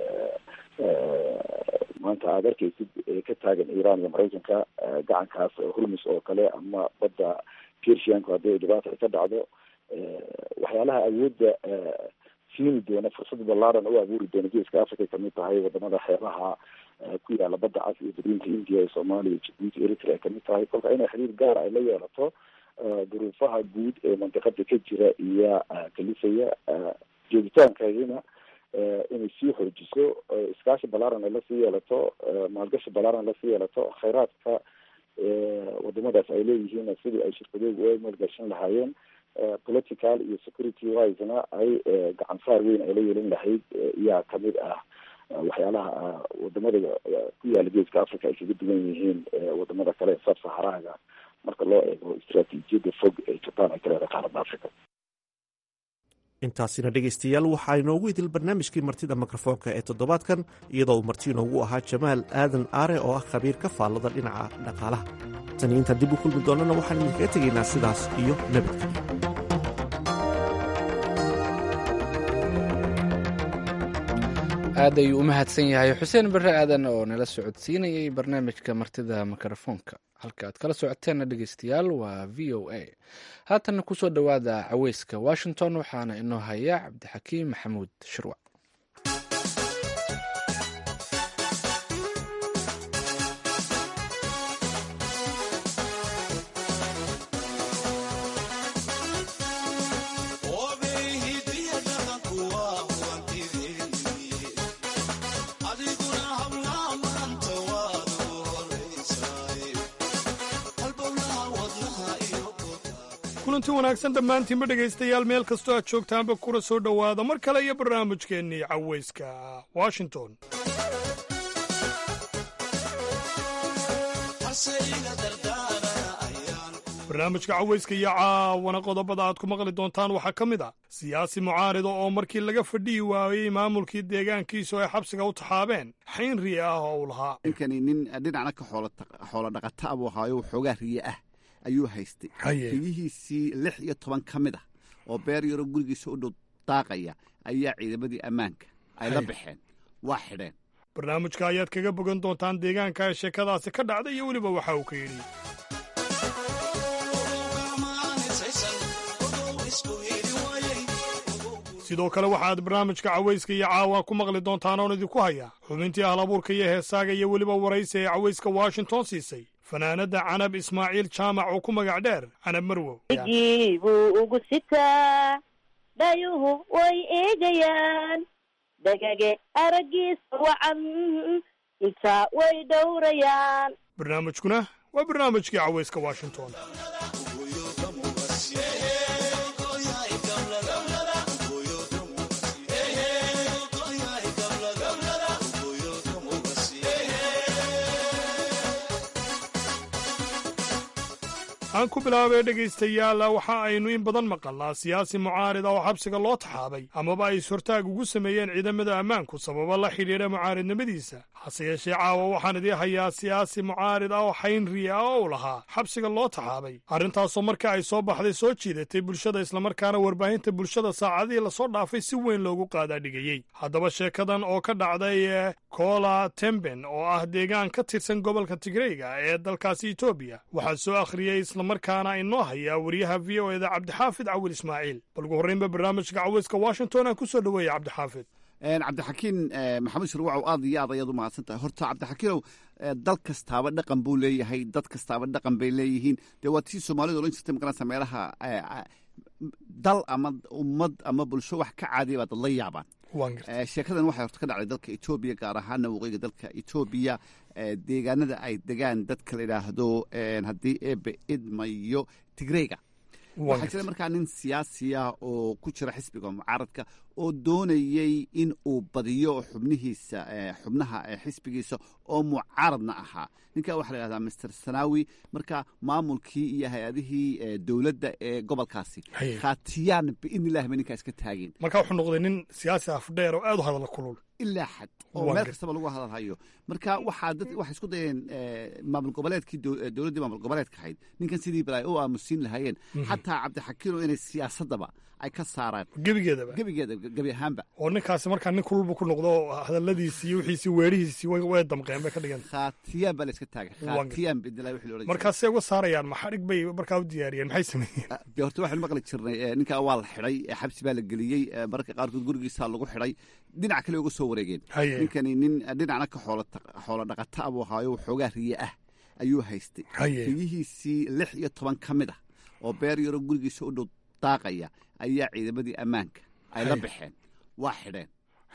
maanta aada arkeysid ka taagan iran iyo maraykanka gacankaas hormus oo kale ama badda persianku haddii dhibaata ay ka dhacdo waxyaalaha awoodda siini doona fursad ballaaran u abuuri doona geeska africa kamid tahay wadamada xeebaha ku yaala badda cas iyo badweynta india ee soomaaliya jabuuti eritrea kamid tahay kolka inay xiriir gaar ay la yeelato duruufaha guud ee mandiqada ka jira iyo kalifaya joogitaankeedina inay sii xoojiso iskaashi ballaaran ay lasii yeelato maalgashi ballaaran lasii yeelato khayraadka wadamadaas ay leeyihiin sidii ay shirkadoogu uga maalgashan lahaayeen political iyo security wisena ay gacan saar weyn ay la yeelin lahayd iyaa kamid ah waxyaalaha wadamada ku yaala geeska africa ay kaga duwan yihiin wadamada kale sab saharaaga marka loo eego istraatiijiyada fog ee jaban ay ka leedahay qaaradda africa intaasina dhegaystayaal waxaa inoogu idil barnaamijkii martida mikrofoonka ee toddobaadkan iyadoo uu marti inoogu ahaa jamaal aadan aare oo ah khabiir ka faallada dhinaca dhaqaalaha tani intaan dib u kulmi doonana waxaan idinkaga tegaynaa sidaas iyo nabadgelyo aad ayuu u mahadsan yahay xuseen bare aadan oo nala socodsiinayay barnaamijka martida mikrofoonka halka aad kala socoteenna dhegeystayaal waa v o a haatanna kusoo dhowaada caweyska washington waxaana inoo haya cabdixakiim maxamuud shirwac kulanti wanaagsan dhammaantiinba dhegaystayaal meel kastoo aad joogtaanba kula soo dhowaada mar kale iyo barnaamijkeennii caweyska washington barnaamijka caweyska iyo caawana qodobada aad ku maqli doontaan waxaa ka mid ah siyaasi mucaarida oo markii laga fadhihi waayey maamulkii deegaankiisu ay xabsiga u taxaabeen xayn riye ah oo uu lahaa ninkani nin dhinacna ka xoolo dhaqata abuu ahaayo waxoogaa riye ah ayuu haystay riyihiisii lix iyo toban ka mid ah oo beer yaroo gurigiisa u dhow daaqaya ayaa ciidamadii ammaanka ay la baxeen waa xidheen barnaamijka ayaad kaga bogan doontaan deegaanka ee sheekadaasi ka dhacday iyo weliba waxa uu ka yidhi sidoo kale waxaad barnaamijka caweyska iyo caawa ku maqli doontaan oon idinku hayaa xubintii ahlabuurka iyo heesaaga iyo weliba waraysi ee caweyska washington siisay fanaanadda canab ismaaciil jaamac oo ku magac dheer canab marwow gii buu ugu sitaa dhayuhu way eegayaan dhagage araggiisa wacan intaa way dhowrayaan barnaamijkuna waa barnaamijkii caweyska washington aan ku bilaabay dhegaystayaal waxa aynu in badan maqalnaa siyaasi mucaarida oo xabsiga loo taxaabay amaba ay is-hortaag ugu sameeyeen ciidamada ammaanku sababo la xidhiidha mucaaridnimadiisa hase yeeshee caawa waxaan idii hayaa siyaasi mucaarid ah oo xaynriya ah oo u lahaa xabsiga loo taxaabay arrintaasoo marka ay soo baxday soo jiidatay bulshada islamarkaana warbaahinta bulshada saacadihii lasoo dhaafay si weyn loogu qaadaadhigayey haddaba sheekadan oo ka dhacday koola temben oo ah deegaan ka tirsan gobolka tigreyga ee dalkaasi etoobiya waxaa soo akhriyey markaana inoo hayaa wariyaha v o eda cabdixaafid cawil ismaaciil bal ugu horreynba barnaamijka caweyska washington aan ku soo dhoweeya cabdixaafid cabdixakiin maxamed shirwacow aad iyo aad ayaad u mahadsan tahay horta cabdixakiinow dal kastaaba dhaqan buu leeyahay dad kastaaba dhaqan bay leeyihiin dee waa tii soomaalida odhan jirtay maqanaysa meelaha dal ama ummad ama bulsho wax ka caadiya baa dad la yaabaan sheekadan waxay horta ka dhacday dalka etoobiya gaar ahaana waqooyiga dalka etoobiya deegaanada ay degaan dadka la yidhaahdo haddii eebe idmayo tigreyga waxaa jira markaa nin siyaasiya oo ku jira xisbiga mucaaradka oo doonayey in uu badiyo xubnihiisa xubnaha xisbigiisa oo mucaaradna ahaa ninkaa waxaa la yhahdaa master sanawi marka maamulkii iyo hay-adihii dowladda ee gobolkaasi khaatiyaan biidni illahi bay ninkaa iska taageen marka wuxuu noqday nin siyaasi afdheer oo aad u hadalla kulul ilaa xad oo meel kastaba lagu hadalhayo marka waxaa dad waxay isku dayeen maamul goboleedkii dowladdii maamul goboleedka ahayd ninkan sidii bal ay u aamusiin lahaayeen xataa cabdixakiino inay siyaasaddaba ay ka saaraan gebigeedaba gebigeeda gebi ahaanba oo ninkaasi markaa nin kululbu ku noqdo hadalladiisii iyo wixiisii weerihiisii way damqeen bay ka dhigeen khaatiyaan baa la iska taagay khaatiyaan bidilaa wixii loodhan markaasay uga saarayaan maxadhig bay markaa u diyaariyeen maxay sameeyeen dee horta waxaynu maqli jirnay ninkaa waa la xidhay xabsi baa la geliyey mararka qaarkood gurigiisaa lagu xidhay dhinac kale uga soo wareegeen ninkani nin dhinacna ka xoolo dhaqata abuu ahaayo waxoogaa riye ah ayuu haystay riyihiisii lix iyo toban ka mid ah oo beer yaroo gurigiisa u dhow daaqaya ayaa ciidamadii ammaanka ay la baxeen waa xidheen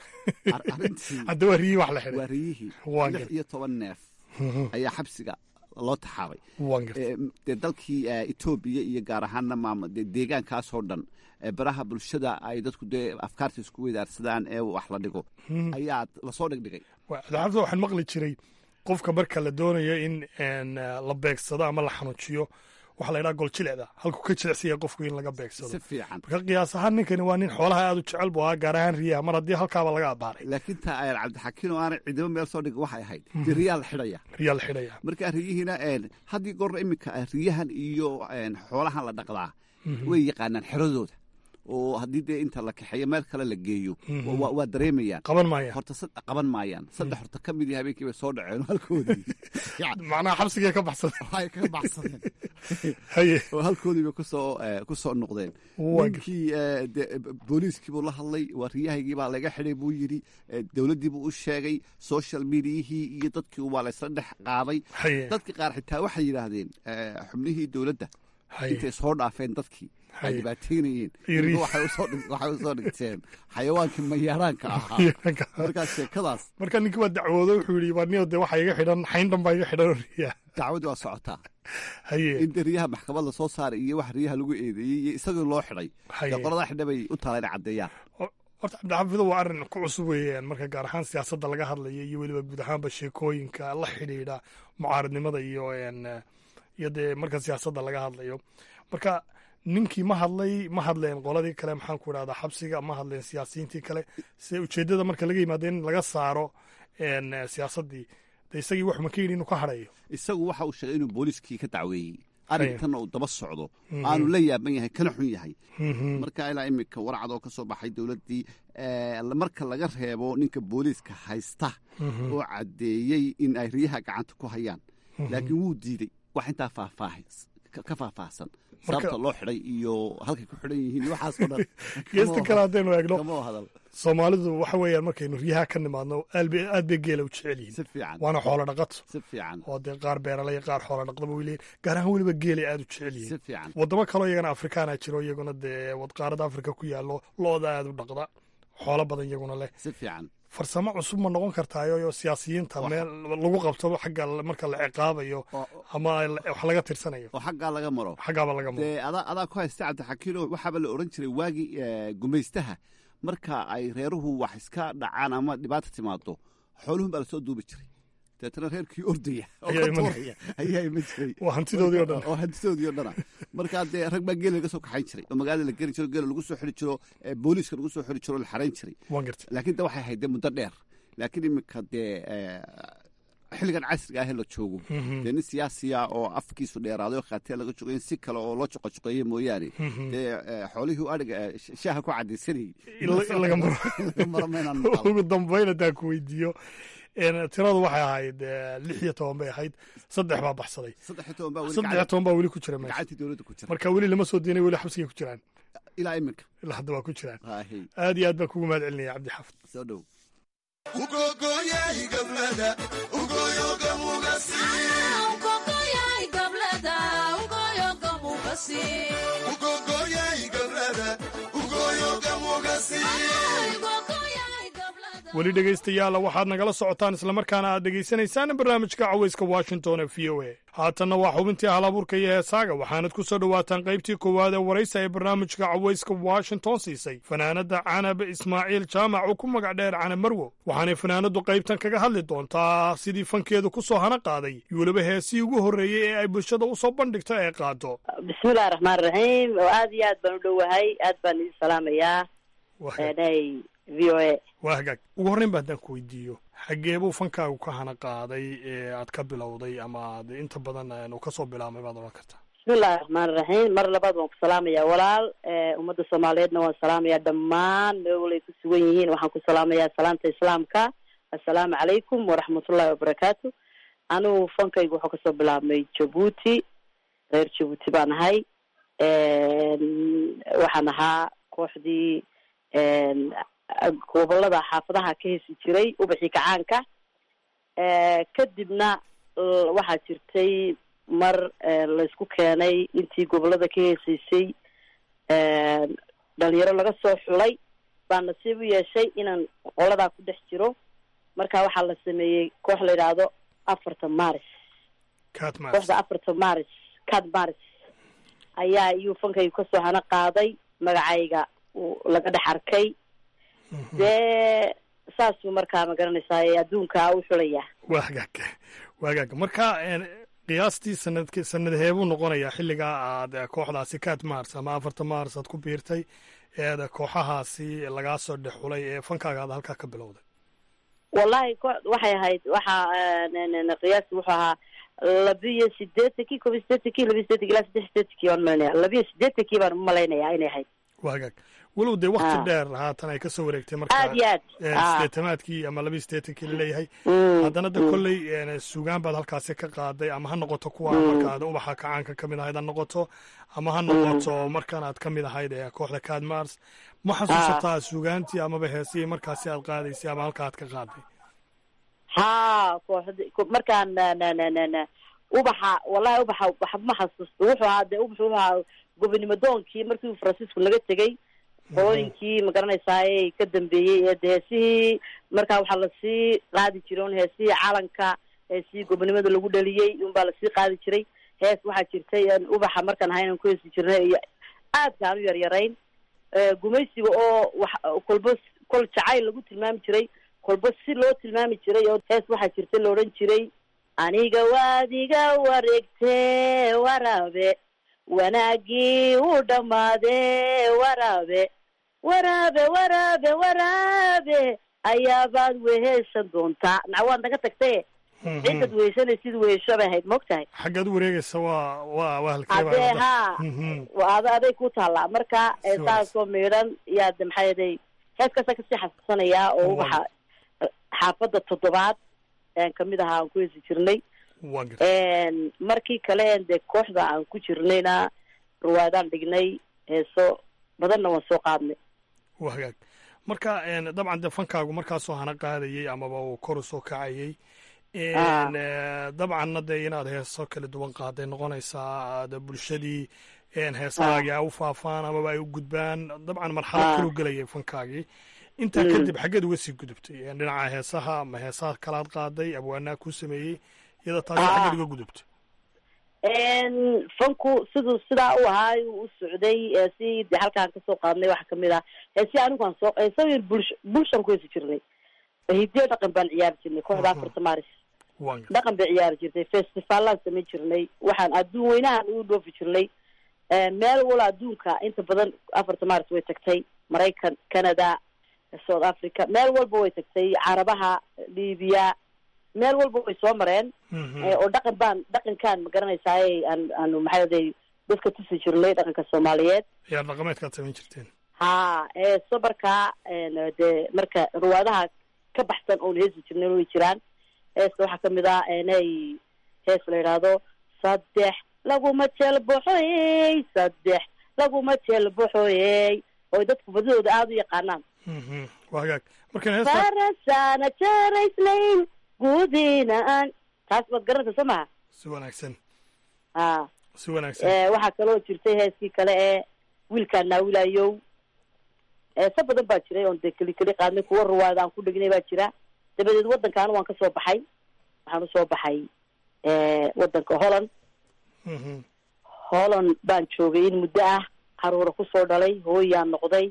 hadda waa riyihi wax la xidhay waa riyihii lix iyo toban neef ayaa xabsiga loo taxaabay dee dalkii etoobiya iyo gaar ahaanna maam dee deegaankaasoo dhan baraha bulshada ay dadku dee afkaarta isku weydaarsadaan ee wax la dhigo ayaa lasoo dhigdhigay daxabta waxaan maqli jiray qofka marka la doonayo in la beegsado ama la xanuujiyo waxaa la ydhaha goljilecda halkuu ka jilicsaya qofku in laga beegsado si fiican marka qiyaas ahaan ninkani waa nin xoolaha aad u jecel bu ahaa gaar ahaan riyaha mar haddii halkaaba laga abaaray laakiin taa ayaan cabdixakiin oo aanay ciidamo meel soo dhigin waxay ahayd dee riyaa la xidhaya riyaa la xidhaya marka riyihiina haddii goorna iminka riyahan iyo xoolahan la dhaqdaa way yaqaanaan xeradooda oo haddii dee inta la kaxeeyo meel kale la geeyo Mhm. waa- waa dareemayaan qaban maayaan horta sad- qaban maayaan saddex horta ka mid yahay habeenkii bay soo dhaceen halkoodii macnaha xabsigay ka baxsadeen waxay ka baxsadeen haye oo halkoodii bay kusoo eh, kusoo noqdeen Waa ninkii eh, de- booliiskii buu la hadlay wariyahaygii baa laga xidhay buu yidhi eh, dowladdii buu u sheegay social mediahii iyo dadkii waa laysla dhex qaaday haye dadkii qaar xitaa waxay yidhaahdeen eh, xubnihii dowladda haye intay soo dhaafeen dadkii ay Haye. dhibaateynayeen Iyo riix. waxay usoo dhig- waxay usoo dhigteen xayawaankii mayaaraanka ahaa markaas sheekadaas marka ninkii waa dacwoodo wuxuu yidhi waa niyo dee waxa iga xidhan xayn dhan baa iga xidhan oo riyaa dacwadii waa socotaa haye in dee riyaha maxkamad la soo saaray iyo wax riyaha lagu eedeeyey iyo isagii loo xidhay haye dee qoladaa xidha bay u taala inay caddeeyaan horta cabdixafido waa arrin ku cusub weeyaan marka gaar ahaan siyaasadda laga hadlayo iyo weliba guud ahaanba sheekooyinka la xidhiidha mucaaradnimada iyo een, iyo dee marka siyaasadda laga hadlayo marka ninkii ma hadlay ma hadleen qoladii kale maxaan ku idhahdaa xabsiga ma hadleen siyaasiyiintii kale se ujeeddada marka laga yimaado in laga saaro een, siyaasaddii de isagii wax ma ka yidhi inuu ka hadhayo isagu waxa uu sheegay inuu booliiskii ka dacweeyey arrintanna uu daba socdo Mhm. aanu la yaaban yahay kana xun yahay Mhm. marka ilaa iminka warcad oo ka soo baxay dowladdii eh, marka laga reebo ninka booliiska haysta Mhm. oo caddeeyey in ay riyaha gacanta ku hayaan Mhm. laakiin wuu diidey wax intaa faahfaahis ka ka faahfaahsan sababta loo xidhay iyo halkay ku xidhan yihiin iyo waxaasoo dhan geesta kale haddaynu eegno kama hadal soomaalidu waxa weeyaan markaynu riyaha ka nimaadno aad bay aad bay geela u jecel yihiin si fiican waana xoolo dhaqato si fiican oo dee qaar beeralay qaar xoolo dhaqdaba way leeyihin gaar ahaan weliba geelay aad u jecel si yihiin fiican wadamo kaloo iyagana afrikaana jiro iyaguna dee wadqaarada afrika ku yaallo looda aad u dhaqda xoolo badan iyaguna leh si fiican farsamo cusub ma noqon kartaayo siyaasiyiinta meel lagu qabto xagga marka la ciqaabayo ama wax laga tirsanayo oo xaggaa laga maro xaggaaba laga maro dee adaa adaa ku haysta cabdixakiino waxaaba la odhan jiray waagii eh, gumaystaha marka ay reeruhu wax iska dhacaan ama dhibaata timaado xooluhun baa lasoo duubi jiray deetana reerkii ordaya oo Ayaa ka iman- tuuraya ayaa iman jiray waa hantidoodii oo dhan oo hantidoodii oo dhana markaa dee rag baa geela laga soo kaxayn jiray oo magaalada la geli jiro geela lagu soo xiri jiro eh, booliiska lagu soo xiri jiro oo la xarayn jiray waan gartay laakiin de waxay ahayd dee muddo dheer laakiin iminka dee eh, xilligan casriga ah ee la joogo Mhm. dee nin siyaasiya oo afkiisu dheeraaday oo khaatiya laga jogo in si kale oo loo joqojoqeeye mooyaane Mhm. dee eh, xoolihii u adhiga eh, sh- shaaha ku cadaysanayay in la- in laga maro In laga maro maynaan maqal. ugu dambayn haddaan ku weydiiyo een, tiradu waxay ahayd eh, lix iyo toban bay ahayd saddex baa baxsaday saddex iyo toban baa weli saddex iyo gacan- toban baa weli ku jira meesha gacantii dowladda ku jira marka weli lama soo deenay weli xabsigay ku jiraan ilaa iminka ilaa hadda waa ku jiraan Haahi, aad iyo aad baan kugu mahad celinaya cabdixaafid soo dhow weli dhegaystayaala waxaad nagala socotaan islamarkaana aad dhegaysanaysaan barnaamijka cawayska washington ee v o a haatanna waa xubintii halabuurka iyo heesaaga waxaanad ku soo dhowaataan qaybtii koowaad ee waraysa ee barnaamijka cawayska washington siisay fanaanadda canab ismaaciil jaamac oo ku magac dheer canab marwo waxaanay fanaanaddu qaybtan kaga hadli doontaa sidii fankeedu ku soo hana qaaday iyo weliba heesii ugu horreeyey ee ay bulshada u soo bandhigto ee qaado bismillahi raxmaan raxiim oo aad iyo aad baan u dhowahay aad baan idin salaamayaa nay v o a waa hagaag ugu horreyn ba haddaan ku weydiiyo xaggee buu fankaagu ka hana qaaday ee aad ka bilowday ama aad inta badan een, uu ka soo bilaabmay baad odhan kartaa bismillahi raxmaan raxiim mar labaad waan ku salaamayaa walaal eh, ummadda soomaaliyeedna waan salaamayaa dhammaan meel walay ku sugan yihiin waxaan ku salaamayaa salaanta islaamka assalaamu calaykum waraxmatullahi wabarakaatu anigu fankaygu wuxuu kasoo bilaabmay jabuuti reer jabuuti baan ahay waxaan ahaa kooxdii een, gobolada xaafadaha ka hesi jiray ubaxii kacaanka Eh, kadibna l- waxaa jirtay mar eh, laysku keenay intii gobolada ka heesaysay dhalinyaro laga soo xulay baa nasiib u yeeshay inaan qoladaa ku dhex jiro marka waxaa la sameeyey koox la yidhaahdo afarta maris kooxda afarta maris cad maris ayaa iyuu fankaygu kasoo hana qaaday magacayga uu laga dhex arkay dee saasuu markaa ma garanaysaa ee adduunka u xulaya waa hagaag waa hagaag marka een, qiyaastii sanadk sanadhee buu noqonayaa xilligaa aad eh, kooxdaasi kaad mars ama afarta mars aad ku biirtay eed kooxahaasi lagaa soo dhex xulay ee fankaaga aad halkaa ka bilowday wallahi ko waxay ahayd waxaa qiyaasti wuxuu ahaa labiyo sideetankii kob iyo sideetankii labiyo sideetankii ilaa saddex sideetankii baan malinaya labiyo sideetankii baan umalaynaya inay ahayd waa hagaag walow dee wakti dheer haatan ay kasoo wareegtay marka aad iyo aad sideetamaadkii ama laba sideetankii laleeyahay haddana de kolley sugaan baad halkaasi ka qaaday ama ha noqoto kuwa markaad ubaxa kacaanka ka mid ahayd ha noqoto ama ha noqoto markaan aad ka mid ahayd ee kooxda cadmars ma xasuusataa sugaantii amaba heesihii markaasi aad qaadaysay ama halka aad ka qaaday ha kooxda markaan ubaxa wallahi ubaxa waxba ma xasuusto wuxuu ahaa dee ubaxu wuxuu ahaa gobonimo doonkii markii francisco laga tegey qolooyinkii magaranaysaay ka dambeeyey ee de heesihii markaa waxaa lasii qaadi jiray un heesihii calanka heesihii gobonimada lagu dhaliyey unbaa lasii qaadi jiray hees waxaa jirtay ubaxa markaan ahaynan ku heesi jirnay iyo aadkaan u yaryarayn gumaysiga oo wax kolba kol jacayl lagu tilmaami jiray kolba si loo tilmaami jiray oo hees waxaa jirta la odhan jiray aniga waadiga wareegtee waraabe wanaagii u dhammaadee waraabe waraabe waraabe waraabe ayaabaad weheshan doontaa naca waad naga tagtaye ciddad weheshanaysid wehesho bay ahayd maog tahay xaggaad wareegaysa waa waa waa hadee haa ada aday ku taallaa marka saasoo miidhan yaad maxaa yeday heeskaasa kasii xasuusanayaa oo ubaxa xaafadda toddobaad kamid ahaa aan ku heesi jirnay markii kale dee kooxda aan ku jirnayna ruwaadaan dhignay heeso badanna waan soo qaadnay wa hagaag marka dabcan dee fankaagu markaasoo hana qaadayey amaba uu kor usoo kacayey dabcanna dee inaad heeso kala duwan qaaday noqonaysaa aad bulshadii heesahaagii a u faafaan amaba ay u gudbaan dabcan marxalad kalu gelayay fankaagii intaa kadib xaggeed uga sii gudubtay dhinaca heesaha ma heesaha kalaad qaaday abwaanaa kuu sameeyey iyada taasi xaggeed uga gudubtay fanku siduu sidaa u ahaa u socday si de halkaan kasoo qaadnay waxaa kamid ah heesi anigu aan soo heesa bulsh bulshaan ku heesi jirnay hidiyo dhaqan baan ciyaari jirnay kooxda afarta maris dhaqan bay ciyaari jirtay festivalaan samayn jirnay waxaan adduun weynahan ugu dhoofi jirnay meel wala adduunka inta badan afarta maris way tagtay maraykan canada south africa meel walba way tagtay carabaha libiya meel walba way soo mareen oo dhaqan baan dhaqankaan ma garanaysaay aan aanu maxaaday dadka tusi jirnay dhaqanka soomaaliyeed yaa dhaqameedkaad samayn jirteen ha heeso markaa dee marka ruwaadaha ka baxsan oon heesi jirnayn way jiraan heesta waxaa kamid ah nay hees la yidhaahdo saddex laguma jeelboxoyey saddex laguma jeelboxoyey oy dadku badidooda aada u yaqaanaan wa hagaag marka farasana jaraslayn guudina aan taas baad garanaysa soo maha si wanaagsan a si wanaagsan waxaa kaloo jirtay heeskii kale ee wiilkaan naawilayow heese badan baa jiray oon dee keli keli qaadnay kuwa ruwaada aan ku dhignay baa jira dabadeed waddankaana waan kasoo baxay waxaan usoo baxay waddanka holland holland baan joogay in muddo ah caruura kusoo dhalay hooyaan noqday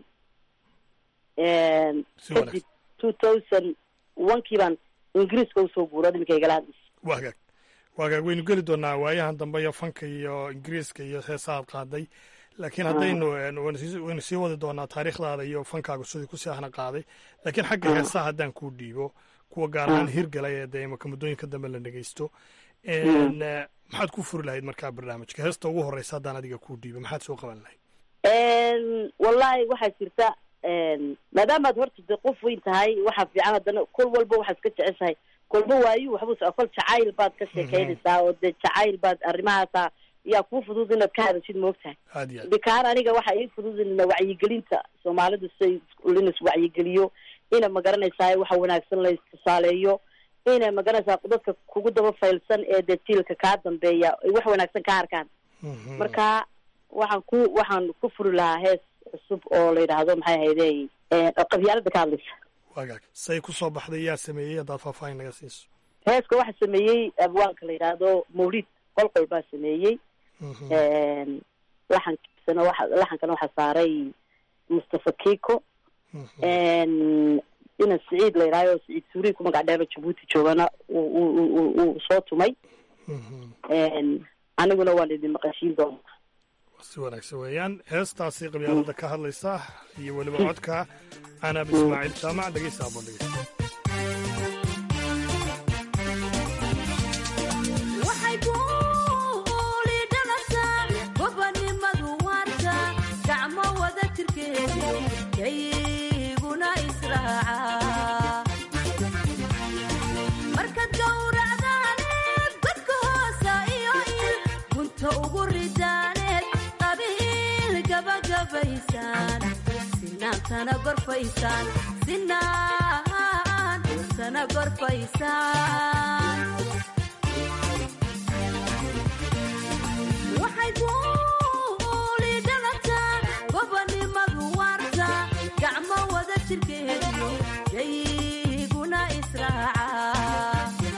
kadib two thousand onkii baan ingiriiska usoo guura iminka igala hadlaysa wa hagaag wa hagaag waynu geli doonaa waayahan dambe iyo fanka iyo ingiriiska iyo heesahaad qaaday laakiin haddaynu waynu sii wadi doonaa taariikhdaada iyo fankaagu sidii kusii ahna qaaday laakiin xagga heesaha haddaan kuu dhiibo kuwa gaar ahaan hirgalay ee dee imaka muddooyinka dambe la dhegeysto maxaad ku furi lahayd markaa barnaamijka heesta ugu horeysa haddaan adiga kuu dhiibo maxaad soo qaban lahayd wallahi waxaa jirta maadaamaad horta de qof weyn tahay waxaa fiican haddana kol walba waxaad ka jeceshahay kolba waayu waxbuu kol jacayl baad ka sheekeynaysaa oo dee jacayl baad arrimahaasa yaa kuu fudud inaad ka hadashid moogtahay bikaan aniga waxa ii fudud in wacyigelinta soomaalidu siay linas wacyigeliyo ina magaranaysaa waxa wanaagsan la istusaaleeyo ina magaranaysaa dadka kugu daba faylsan ee dee jiilka kaa dambeeya ay wax wanaagsan ka arkaan marka waxaan ku waxaan ku furi lahaa hees cusub oo la yidhaahdo maxay hayde qabyaalada ka hadlaysa wagaag say kusoo baxday yaa sameeyey haddaad faahfaahin naga siiso heeska waxaa sameeyey abwaanka la yidhaahdo mawlid qolqol baa sameeyey laxankiisana waxa laxankana waxaa saaray mustafa kiko inan siciid la yidhahdo siciid suuriy ku magac dheero jabuuti joogana uu soo tumay aniguna waan idin maqashiin doona si wanaagsan weeyaan heestaasi qabyaalada ka hadlaysa iyo weliba codka canaab ismaaciil jaamac dhegeysta aboon dhegeysta gobonimadu waarta gacmo wada jirke kayguna israaca markaad gowracdaaneed godka hoosa iyo il gunta ugu ridaaneed qabiil gabagabaysaan sinaantana gorfaysaan sinaantana gorfaysaan waxay guuli dhalataa gobanimadu waarta gacmo wada jirkeediyo kayguna israaca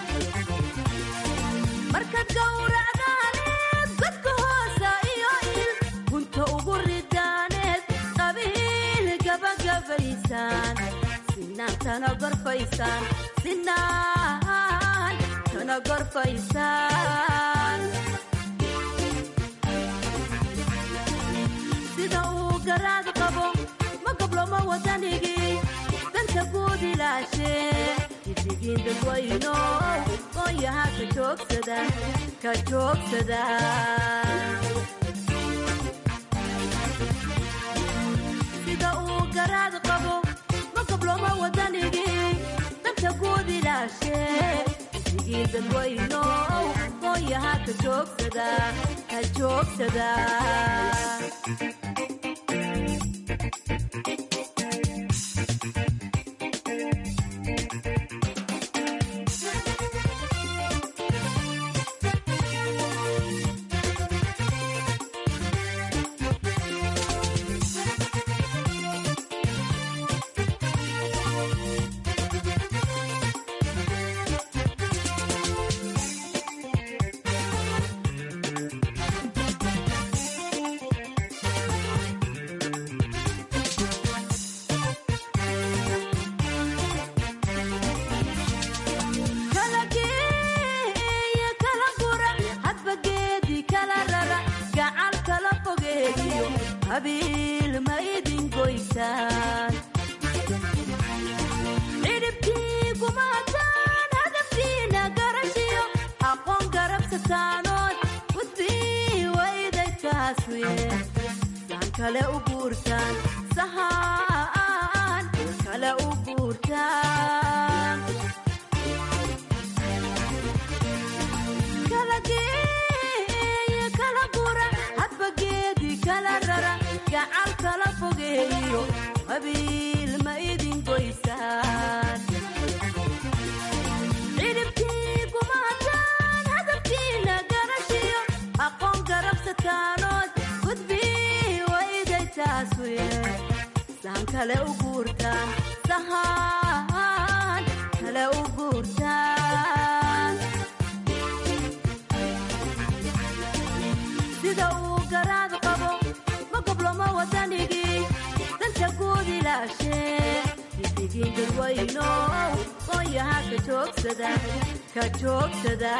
markaad gowracdaaneed godka hoosa iyo il gunta ugu ridaaneed qabiil gabagabaysaan sinaantana gorfaysaan sinaantana gorfaysaan sida uu garaad qabo ma gobloma wadanigii danta guud ilaashee idigiin dadwayno qoonyaha ka joogsada ka joogsada sida uu garaad qabo ma gobloma wadanigii danta guud ilaashee idigiin dadwayno qoonyaha ka joogsada ka joogsada kala geeya kala gura hadba geedi kala rara gacal kala fogeeyo habiil ma idin goysaan cidhibkii gumaadaan hadafkiina garashiyo aqoon garabsataanood gudbii waydaykaas weye saan kale u guurtaan sahaan kale u guurtaan kala geeya kala gura hadba geedi kala rara gacal kala fogeeyo habiil ma idin goysaan cidhibkii gumaadaan hadafkiina garashiyo aqoon garabsataanood gudbii waydaytaas weye saan kale u guurtaan sahaan kale u guurtaan sida uu garaad qabo ma gobloma wadanigii danta guud ilaashee idigiin dadwayno qoonyaha ka joogsada ka joogsada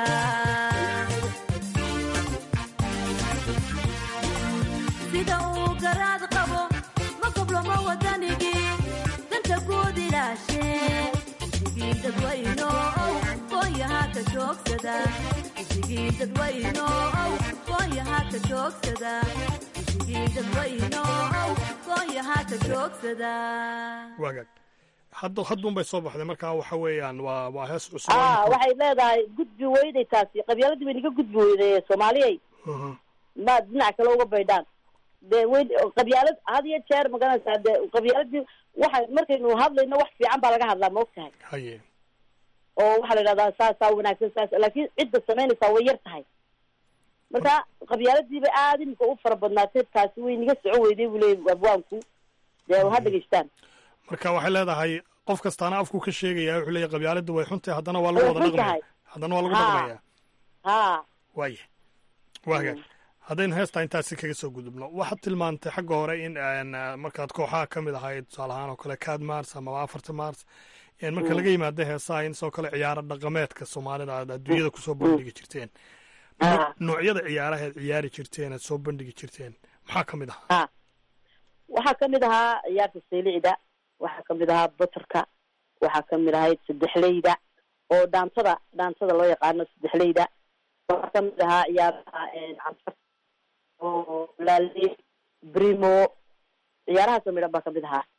sida uu garaad qabo ma gobloma wadanigii danta guud ilaashee idigiin dadwayno qoonyaha ka joogsada idigiin dadwayno qoonyaha ka joogsada idigiin dadwayno qoonyaha ka joogsada waagaag hadda hadduun bay soo baxday markaa waxa weeyaan waa waa hees cusub ah waxay leedahay gudbi weyday taasi qabyaaladii bay naga gudbi weyday soomaaliyay ma dhinac kale uga baydhaan dee weyn qabyaalad had iyo jeer magaranaysaa dee qabyaaladii waxa markaynu hadlayno wax fiican baa laga hadlaa ma og tahay haye oo waxaa la idhahdaa saasaa wanaagsan saas laakiin cidda samaynaysaa way yar tahay marka qabyaaladiiba aada imika u fara badnaatay taasi way naga soco weyday buu leeyay abwaanku dee ha dhegeystaan marka waxay leedahay qof kastaana afku ka sheegaya wuxuu leeyahy qabyaaladda way xuntahay haddana waa lagu Way wada xun dhaqmaya tahay. haddana waa lagu Ha. dhaqmaya ha waaya waa hagaag haddaynu heestaa intaasi kaga soo gudubno waxaad tilmaantay xagga hore in aan, ah, markaad kooxaha ka mid ahayd tusaale ahaan oo kale cad mars amaba afarta mars een marka Mm. laga yimaado heesaha in sidoo kale ciyaaro dhaqameedka soomaalida aad adduunyada kusoo bandhigi jirteen No- noocyada ciyaaraha aad ciyaari jirteen aad soo bandhigi jirteen maxaa ka mid ahaa ha waxaa kamid ahaa ciyaarta saylicda waxaa kamid ahaa batarka waxaa kamid ahayd saddexleyda oo dhaantada dhaantada loo yaqaano saddexleyda waxaa kamid ahaa ciyaaraha canfar oo laale brimo ciyaarahaasoo midhan baa kamid ahaa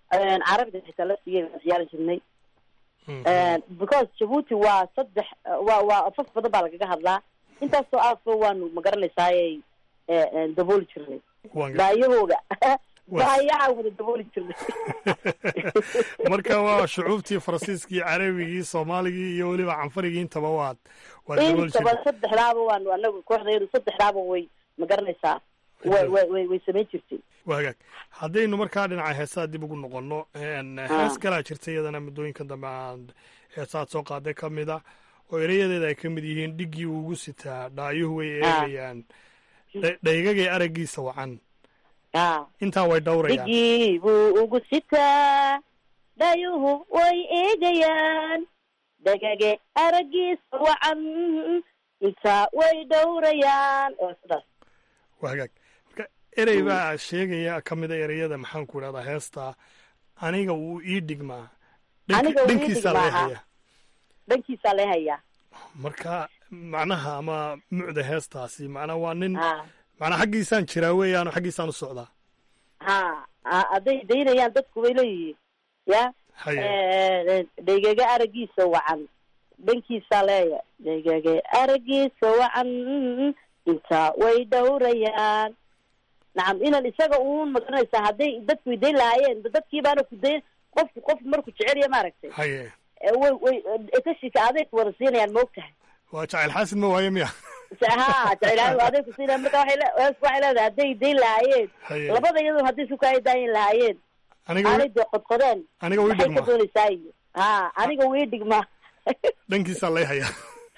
carabiga xitaa la siiyay baan ciyaari jirnay because jabuuti waa saddex waa waa afaf badan baa lagaga hadlaa intaasoo aafo waanu magaranaysaayay dabooli jirnay baayahooga baayaha wada dabooli jirnay marka waa shucuubtii faransiiskii carabigii soomaaligii iyo weliba canfarigii intaba waad waad dabooli intaba jirtay saddexdaaba waanu anagu kooxdayadu saddexdaaba way magaranaysaa way way way way samayn jirtay waa hagaag haddaynu markaa dhinaca heesaha dib ugu noqono een, hees kalaa jirta iyadana muddooyinka dambe aan heesahaad soo qaaday ka mid a oo erayadeeda ay ka mid yihiin dhiggii ugu sitaa dhaayuhu way eegayaan dha- dhaygagay araggiisa wacan intaa way dhowrayaan dhigii buu ugu sitaa dhayuhu way eegayaan dhagage araggiisa wacan intaa way dhowrayaan oo sidaas waa hagaag marka erey baa sheegaya ka mid a ereyada maxaan ku idhahdaa heesta aniga wuu ii dhigmaa Dhanki- aniga wii dhankiisaa laga dhigmaaha hayaa dhankiisaa lee hayaa marka macnaha ama mucda heestaasi macnaa waa nin macnaa xaggiisaan jiraa weeyaano xaggiisaan u socdaa ha ha- hadday daynayaan dadku way leeyihiin ya haye dhegege araggiisa wacan dhankiisaa leeya dhegege araggiisa wacan intaa way dhowrayaan nacam inan isaga uun magaranaysaa hadday dadku dayn lahaayeen dadkii baana ku dayn qofku qofku markuu jecelya maaragtay haye ee way way tashika aday ku wada siinayaan ma ogtahay waa jacayl xaasid ma waayo miya ha jecel aday ku siinayaan marka waxay le- heesku waxay leedahay hadday dayn lahaayeen Haye. labada iyadu hadday isku kaaya daayin lahaayeen aniga aanay wi- dee qodqodeen aniga wii maxay ka dhigmaa doonaysaa iyo ha aniga wii dhigma dhankiisaa lay hayaa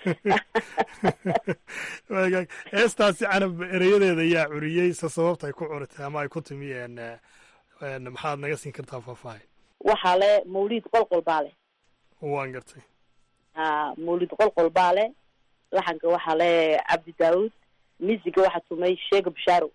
Waa hagaag. heestaasi canab ereyadeeda yaa curiyey se sababta ay ku curitay ama ay ku timi een, een, maxaad naga siin kartaa faahfaahin waxaa le mawlid qolqol baa le waan gartay ha mawlid qolqol baa le laxanka waxaa le cabdi daawud misiga waxaa tumay sheega bashaaro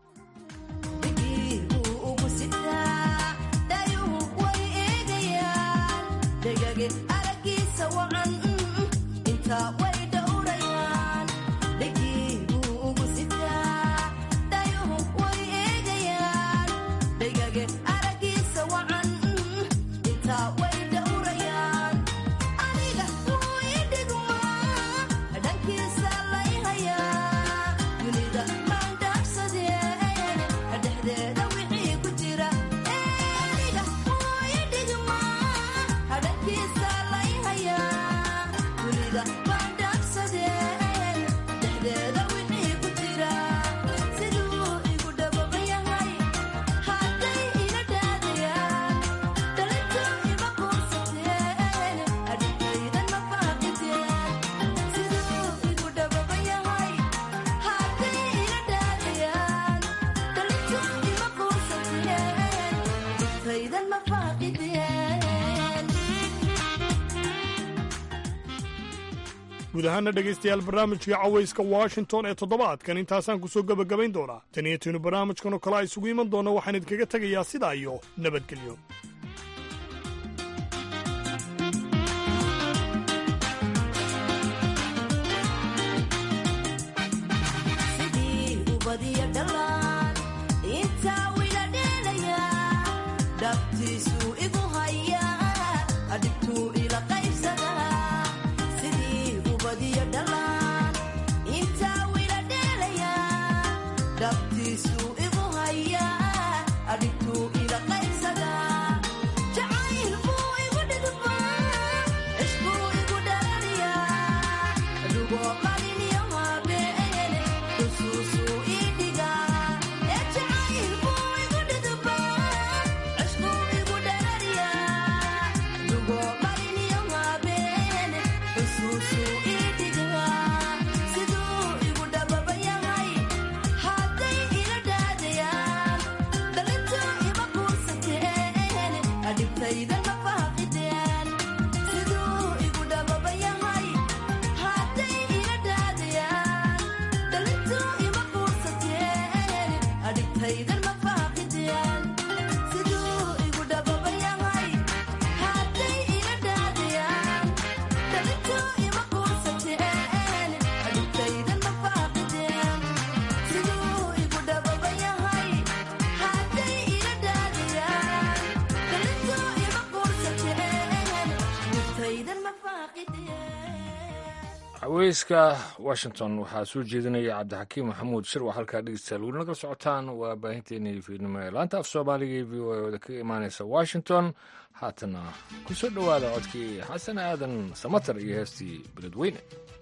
ugu sitaa dhayuhu way eegayaan dhegage araggiisa wacan intaa way dhowrayaan dhegii buu ugu sitaa dhayuhu way eegayaan dhegage araggiisa wacan intaa way dhowrayaan aniga wuu ii dhigmaa dhankiisa lay hayaa dunida maan dhaafsadeen dhexdeeda wixii ku jira aniga wuu ii dhigmaa dhankiisa lay hayaa dunida maan dhaafsadeen dhexdeeda wixii ku jira siduu igu dhababa yahay hadday ila dhaadayaan dhalintu ima quursateen adhigaydan ma faaqiteen siduu igu dhababa yahay hadday ila dhaadayaan dhalintu ima quursateen adhigaydan ma faaqiteen guud ahaana dhegaystayaal barnaamijkii cawayska washington ee toddobaadkan intaasaan ku soo gebagabayn doonaa tan iyo tiinu barnaamijkan oo kale a isugu iman doona waxaan idinkaga tegayaa sidaa iyo nabadgelyo sidii ubadiyo dhalaan intaa wila dheelayaa dhabtiisuu igu hayaa adhibtuu ila qaybsadaa sidii ubadiyo dhalaan intaa wila dheelayaa dhabtiisuu igu hayaa adhibtuu ila qaybsadaa jacayl buu igu dhidbaa cishbuu igu dhalaliyaa adugoo qaliniyo habeene xusuusuu ii dhigaa ee jacayl buu igu dhidbaa cishbuu igu dhalaliyaa adugoo qaliniyo habeene xusuusuu ii dhigaa siduu igu dhababa yahay hadday ila dhaadayaan dhalintu ima quursateen adhibtayda ma faaqideen siduu igu dhababa yahay hadday ila dhaadayaan dhalintu ima quursateen adhibtaydan ma faaqideen siduu igu dhababa yahay hadday ila dhaadayaan dhalintu ima quursateen adhibtaydan ma faaqideen siduu igu dhababa yahay hadday ila dhaadayaan caweyska washington waxaa soo jeedinaya cabdixakiim maxamuud shir waa halkaa dhegeystayaal weli nagala socotaan waa baahinteenii fiidnimo ee laanta af soomaaliga ee v o a ooda kaga imaaneysa washington haatana ku soo dhowaada codkii xasan aadan samatar iyo heestii beledweyne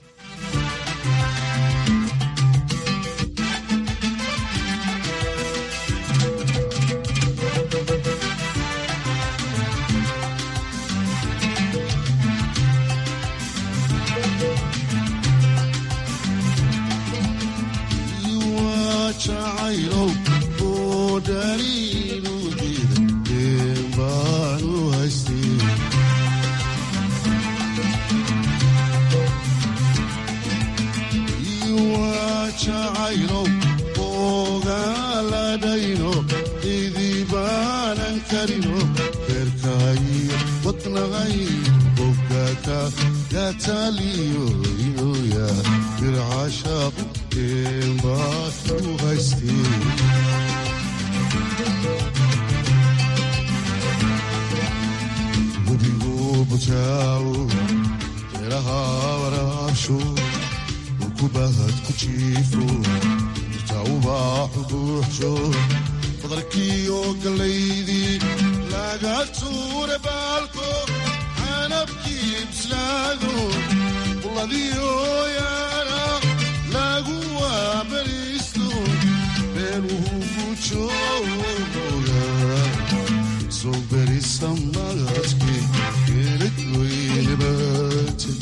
jacaylow oo dhaliinu diida een baanu haystay waa jacaylow ogaaladhayno idibaanan karino beerkaayo wadnaqay boggaaka gataaliyo inoya bircashaaqu een baanu haystay webigu bujaawo beeraha waraabsho ukubahad ku jiifo irtaawubaaxu buuxsho badarkiiyo gallaydii laga tuure baalko canabkii bislaado bulladiyo yaana lagu waabariisto beeluhu gujooga soo berisa magadki geelad weynabate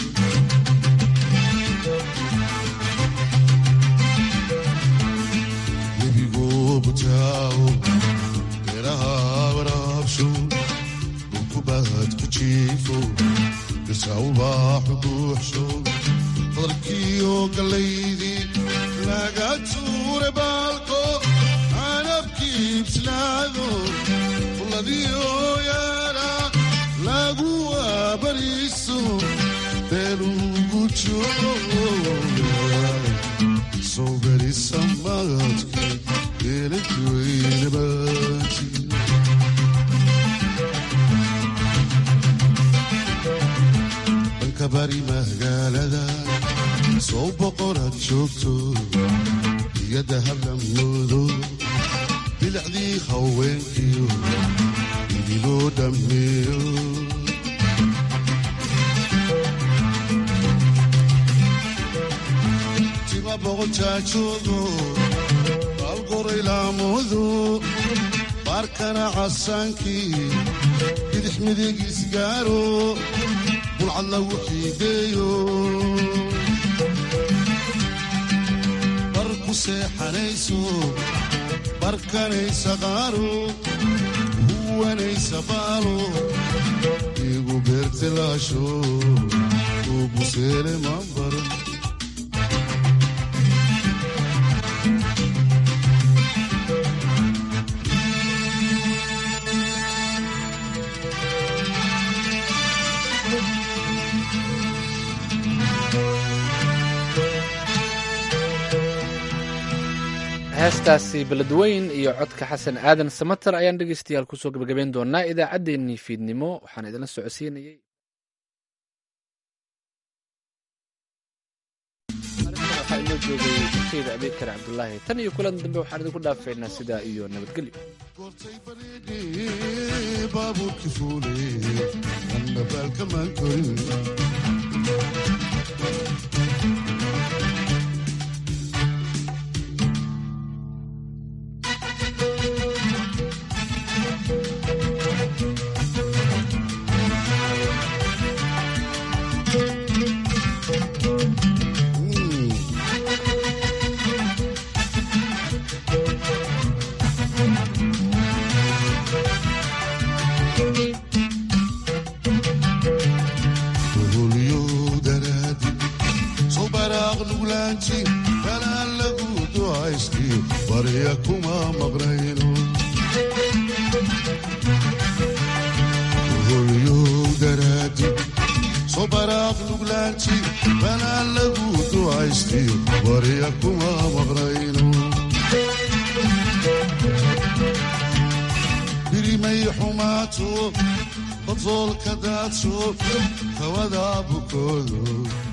webigu butaawo beeraha waraabsho ukubahad ku jiifo dirsaawubaaxu buuxsho badarkiiyo gallaydii laga tuure baalko canabkii bislaado bulladiyo yaana lagu waabariiso beelugu jooga soo berisa magadki geeladweynabati dhanka bari magaalada soo boqorad joogto iyo dahablamoodo bilicdii haweenkiyo idiloo dhammeeyo tima boqojaajoodo baalgoray laamudu baarkana casaankii bidix midig isgaaro bulcad lagu xiideeyo bar ku seexanayso barkanaysa qaaro huwanaysa baalo igu beertilaasho uguseele mambaro heestaasi beledweyn iyo codka xasan aadan samater ayaan dhegeystayaal kusoo gebagabeyn doonaa idaacaddeenii fiidnimo waxaan idinla socodsiinayay waxaa inoo joogay keyda abeekar cabdulaahi tan iyo kulan dambe waxaan idinku dhaafeynaa sidaa iyo nabadgelyo baabuurki fuule anna baalkamaan korin holyo daraadi soo baraaq nuglaanti kalaan lagu ducaystiyo barya kuma maqnayno holyo daraadi soo baraaq nuglaanti kalaan lagu ducaystiyo barya kuma maqnayno birimay xumaato badoolka daadsho kawada bukoodo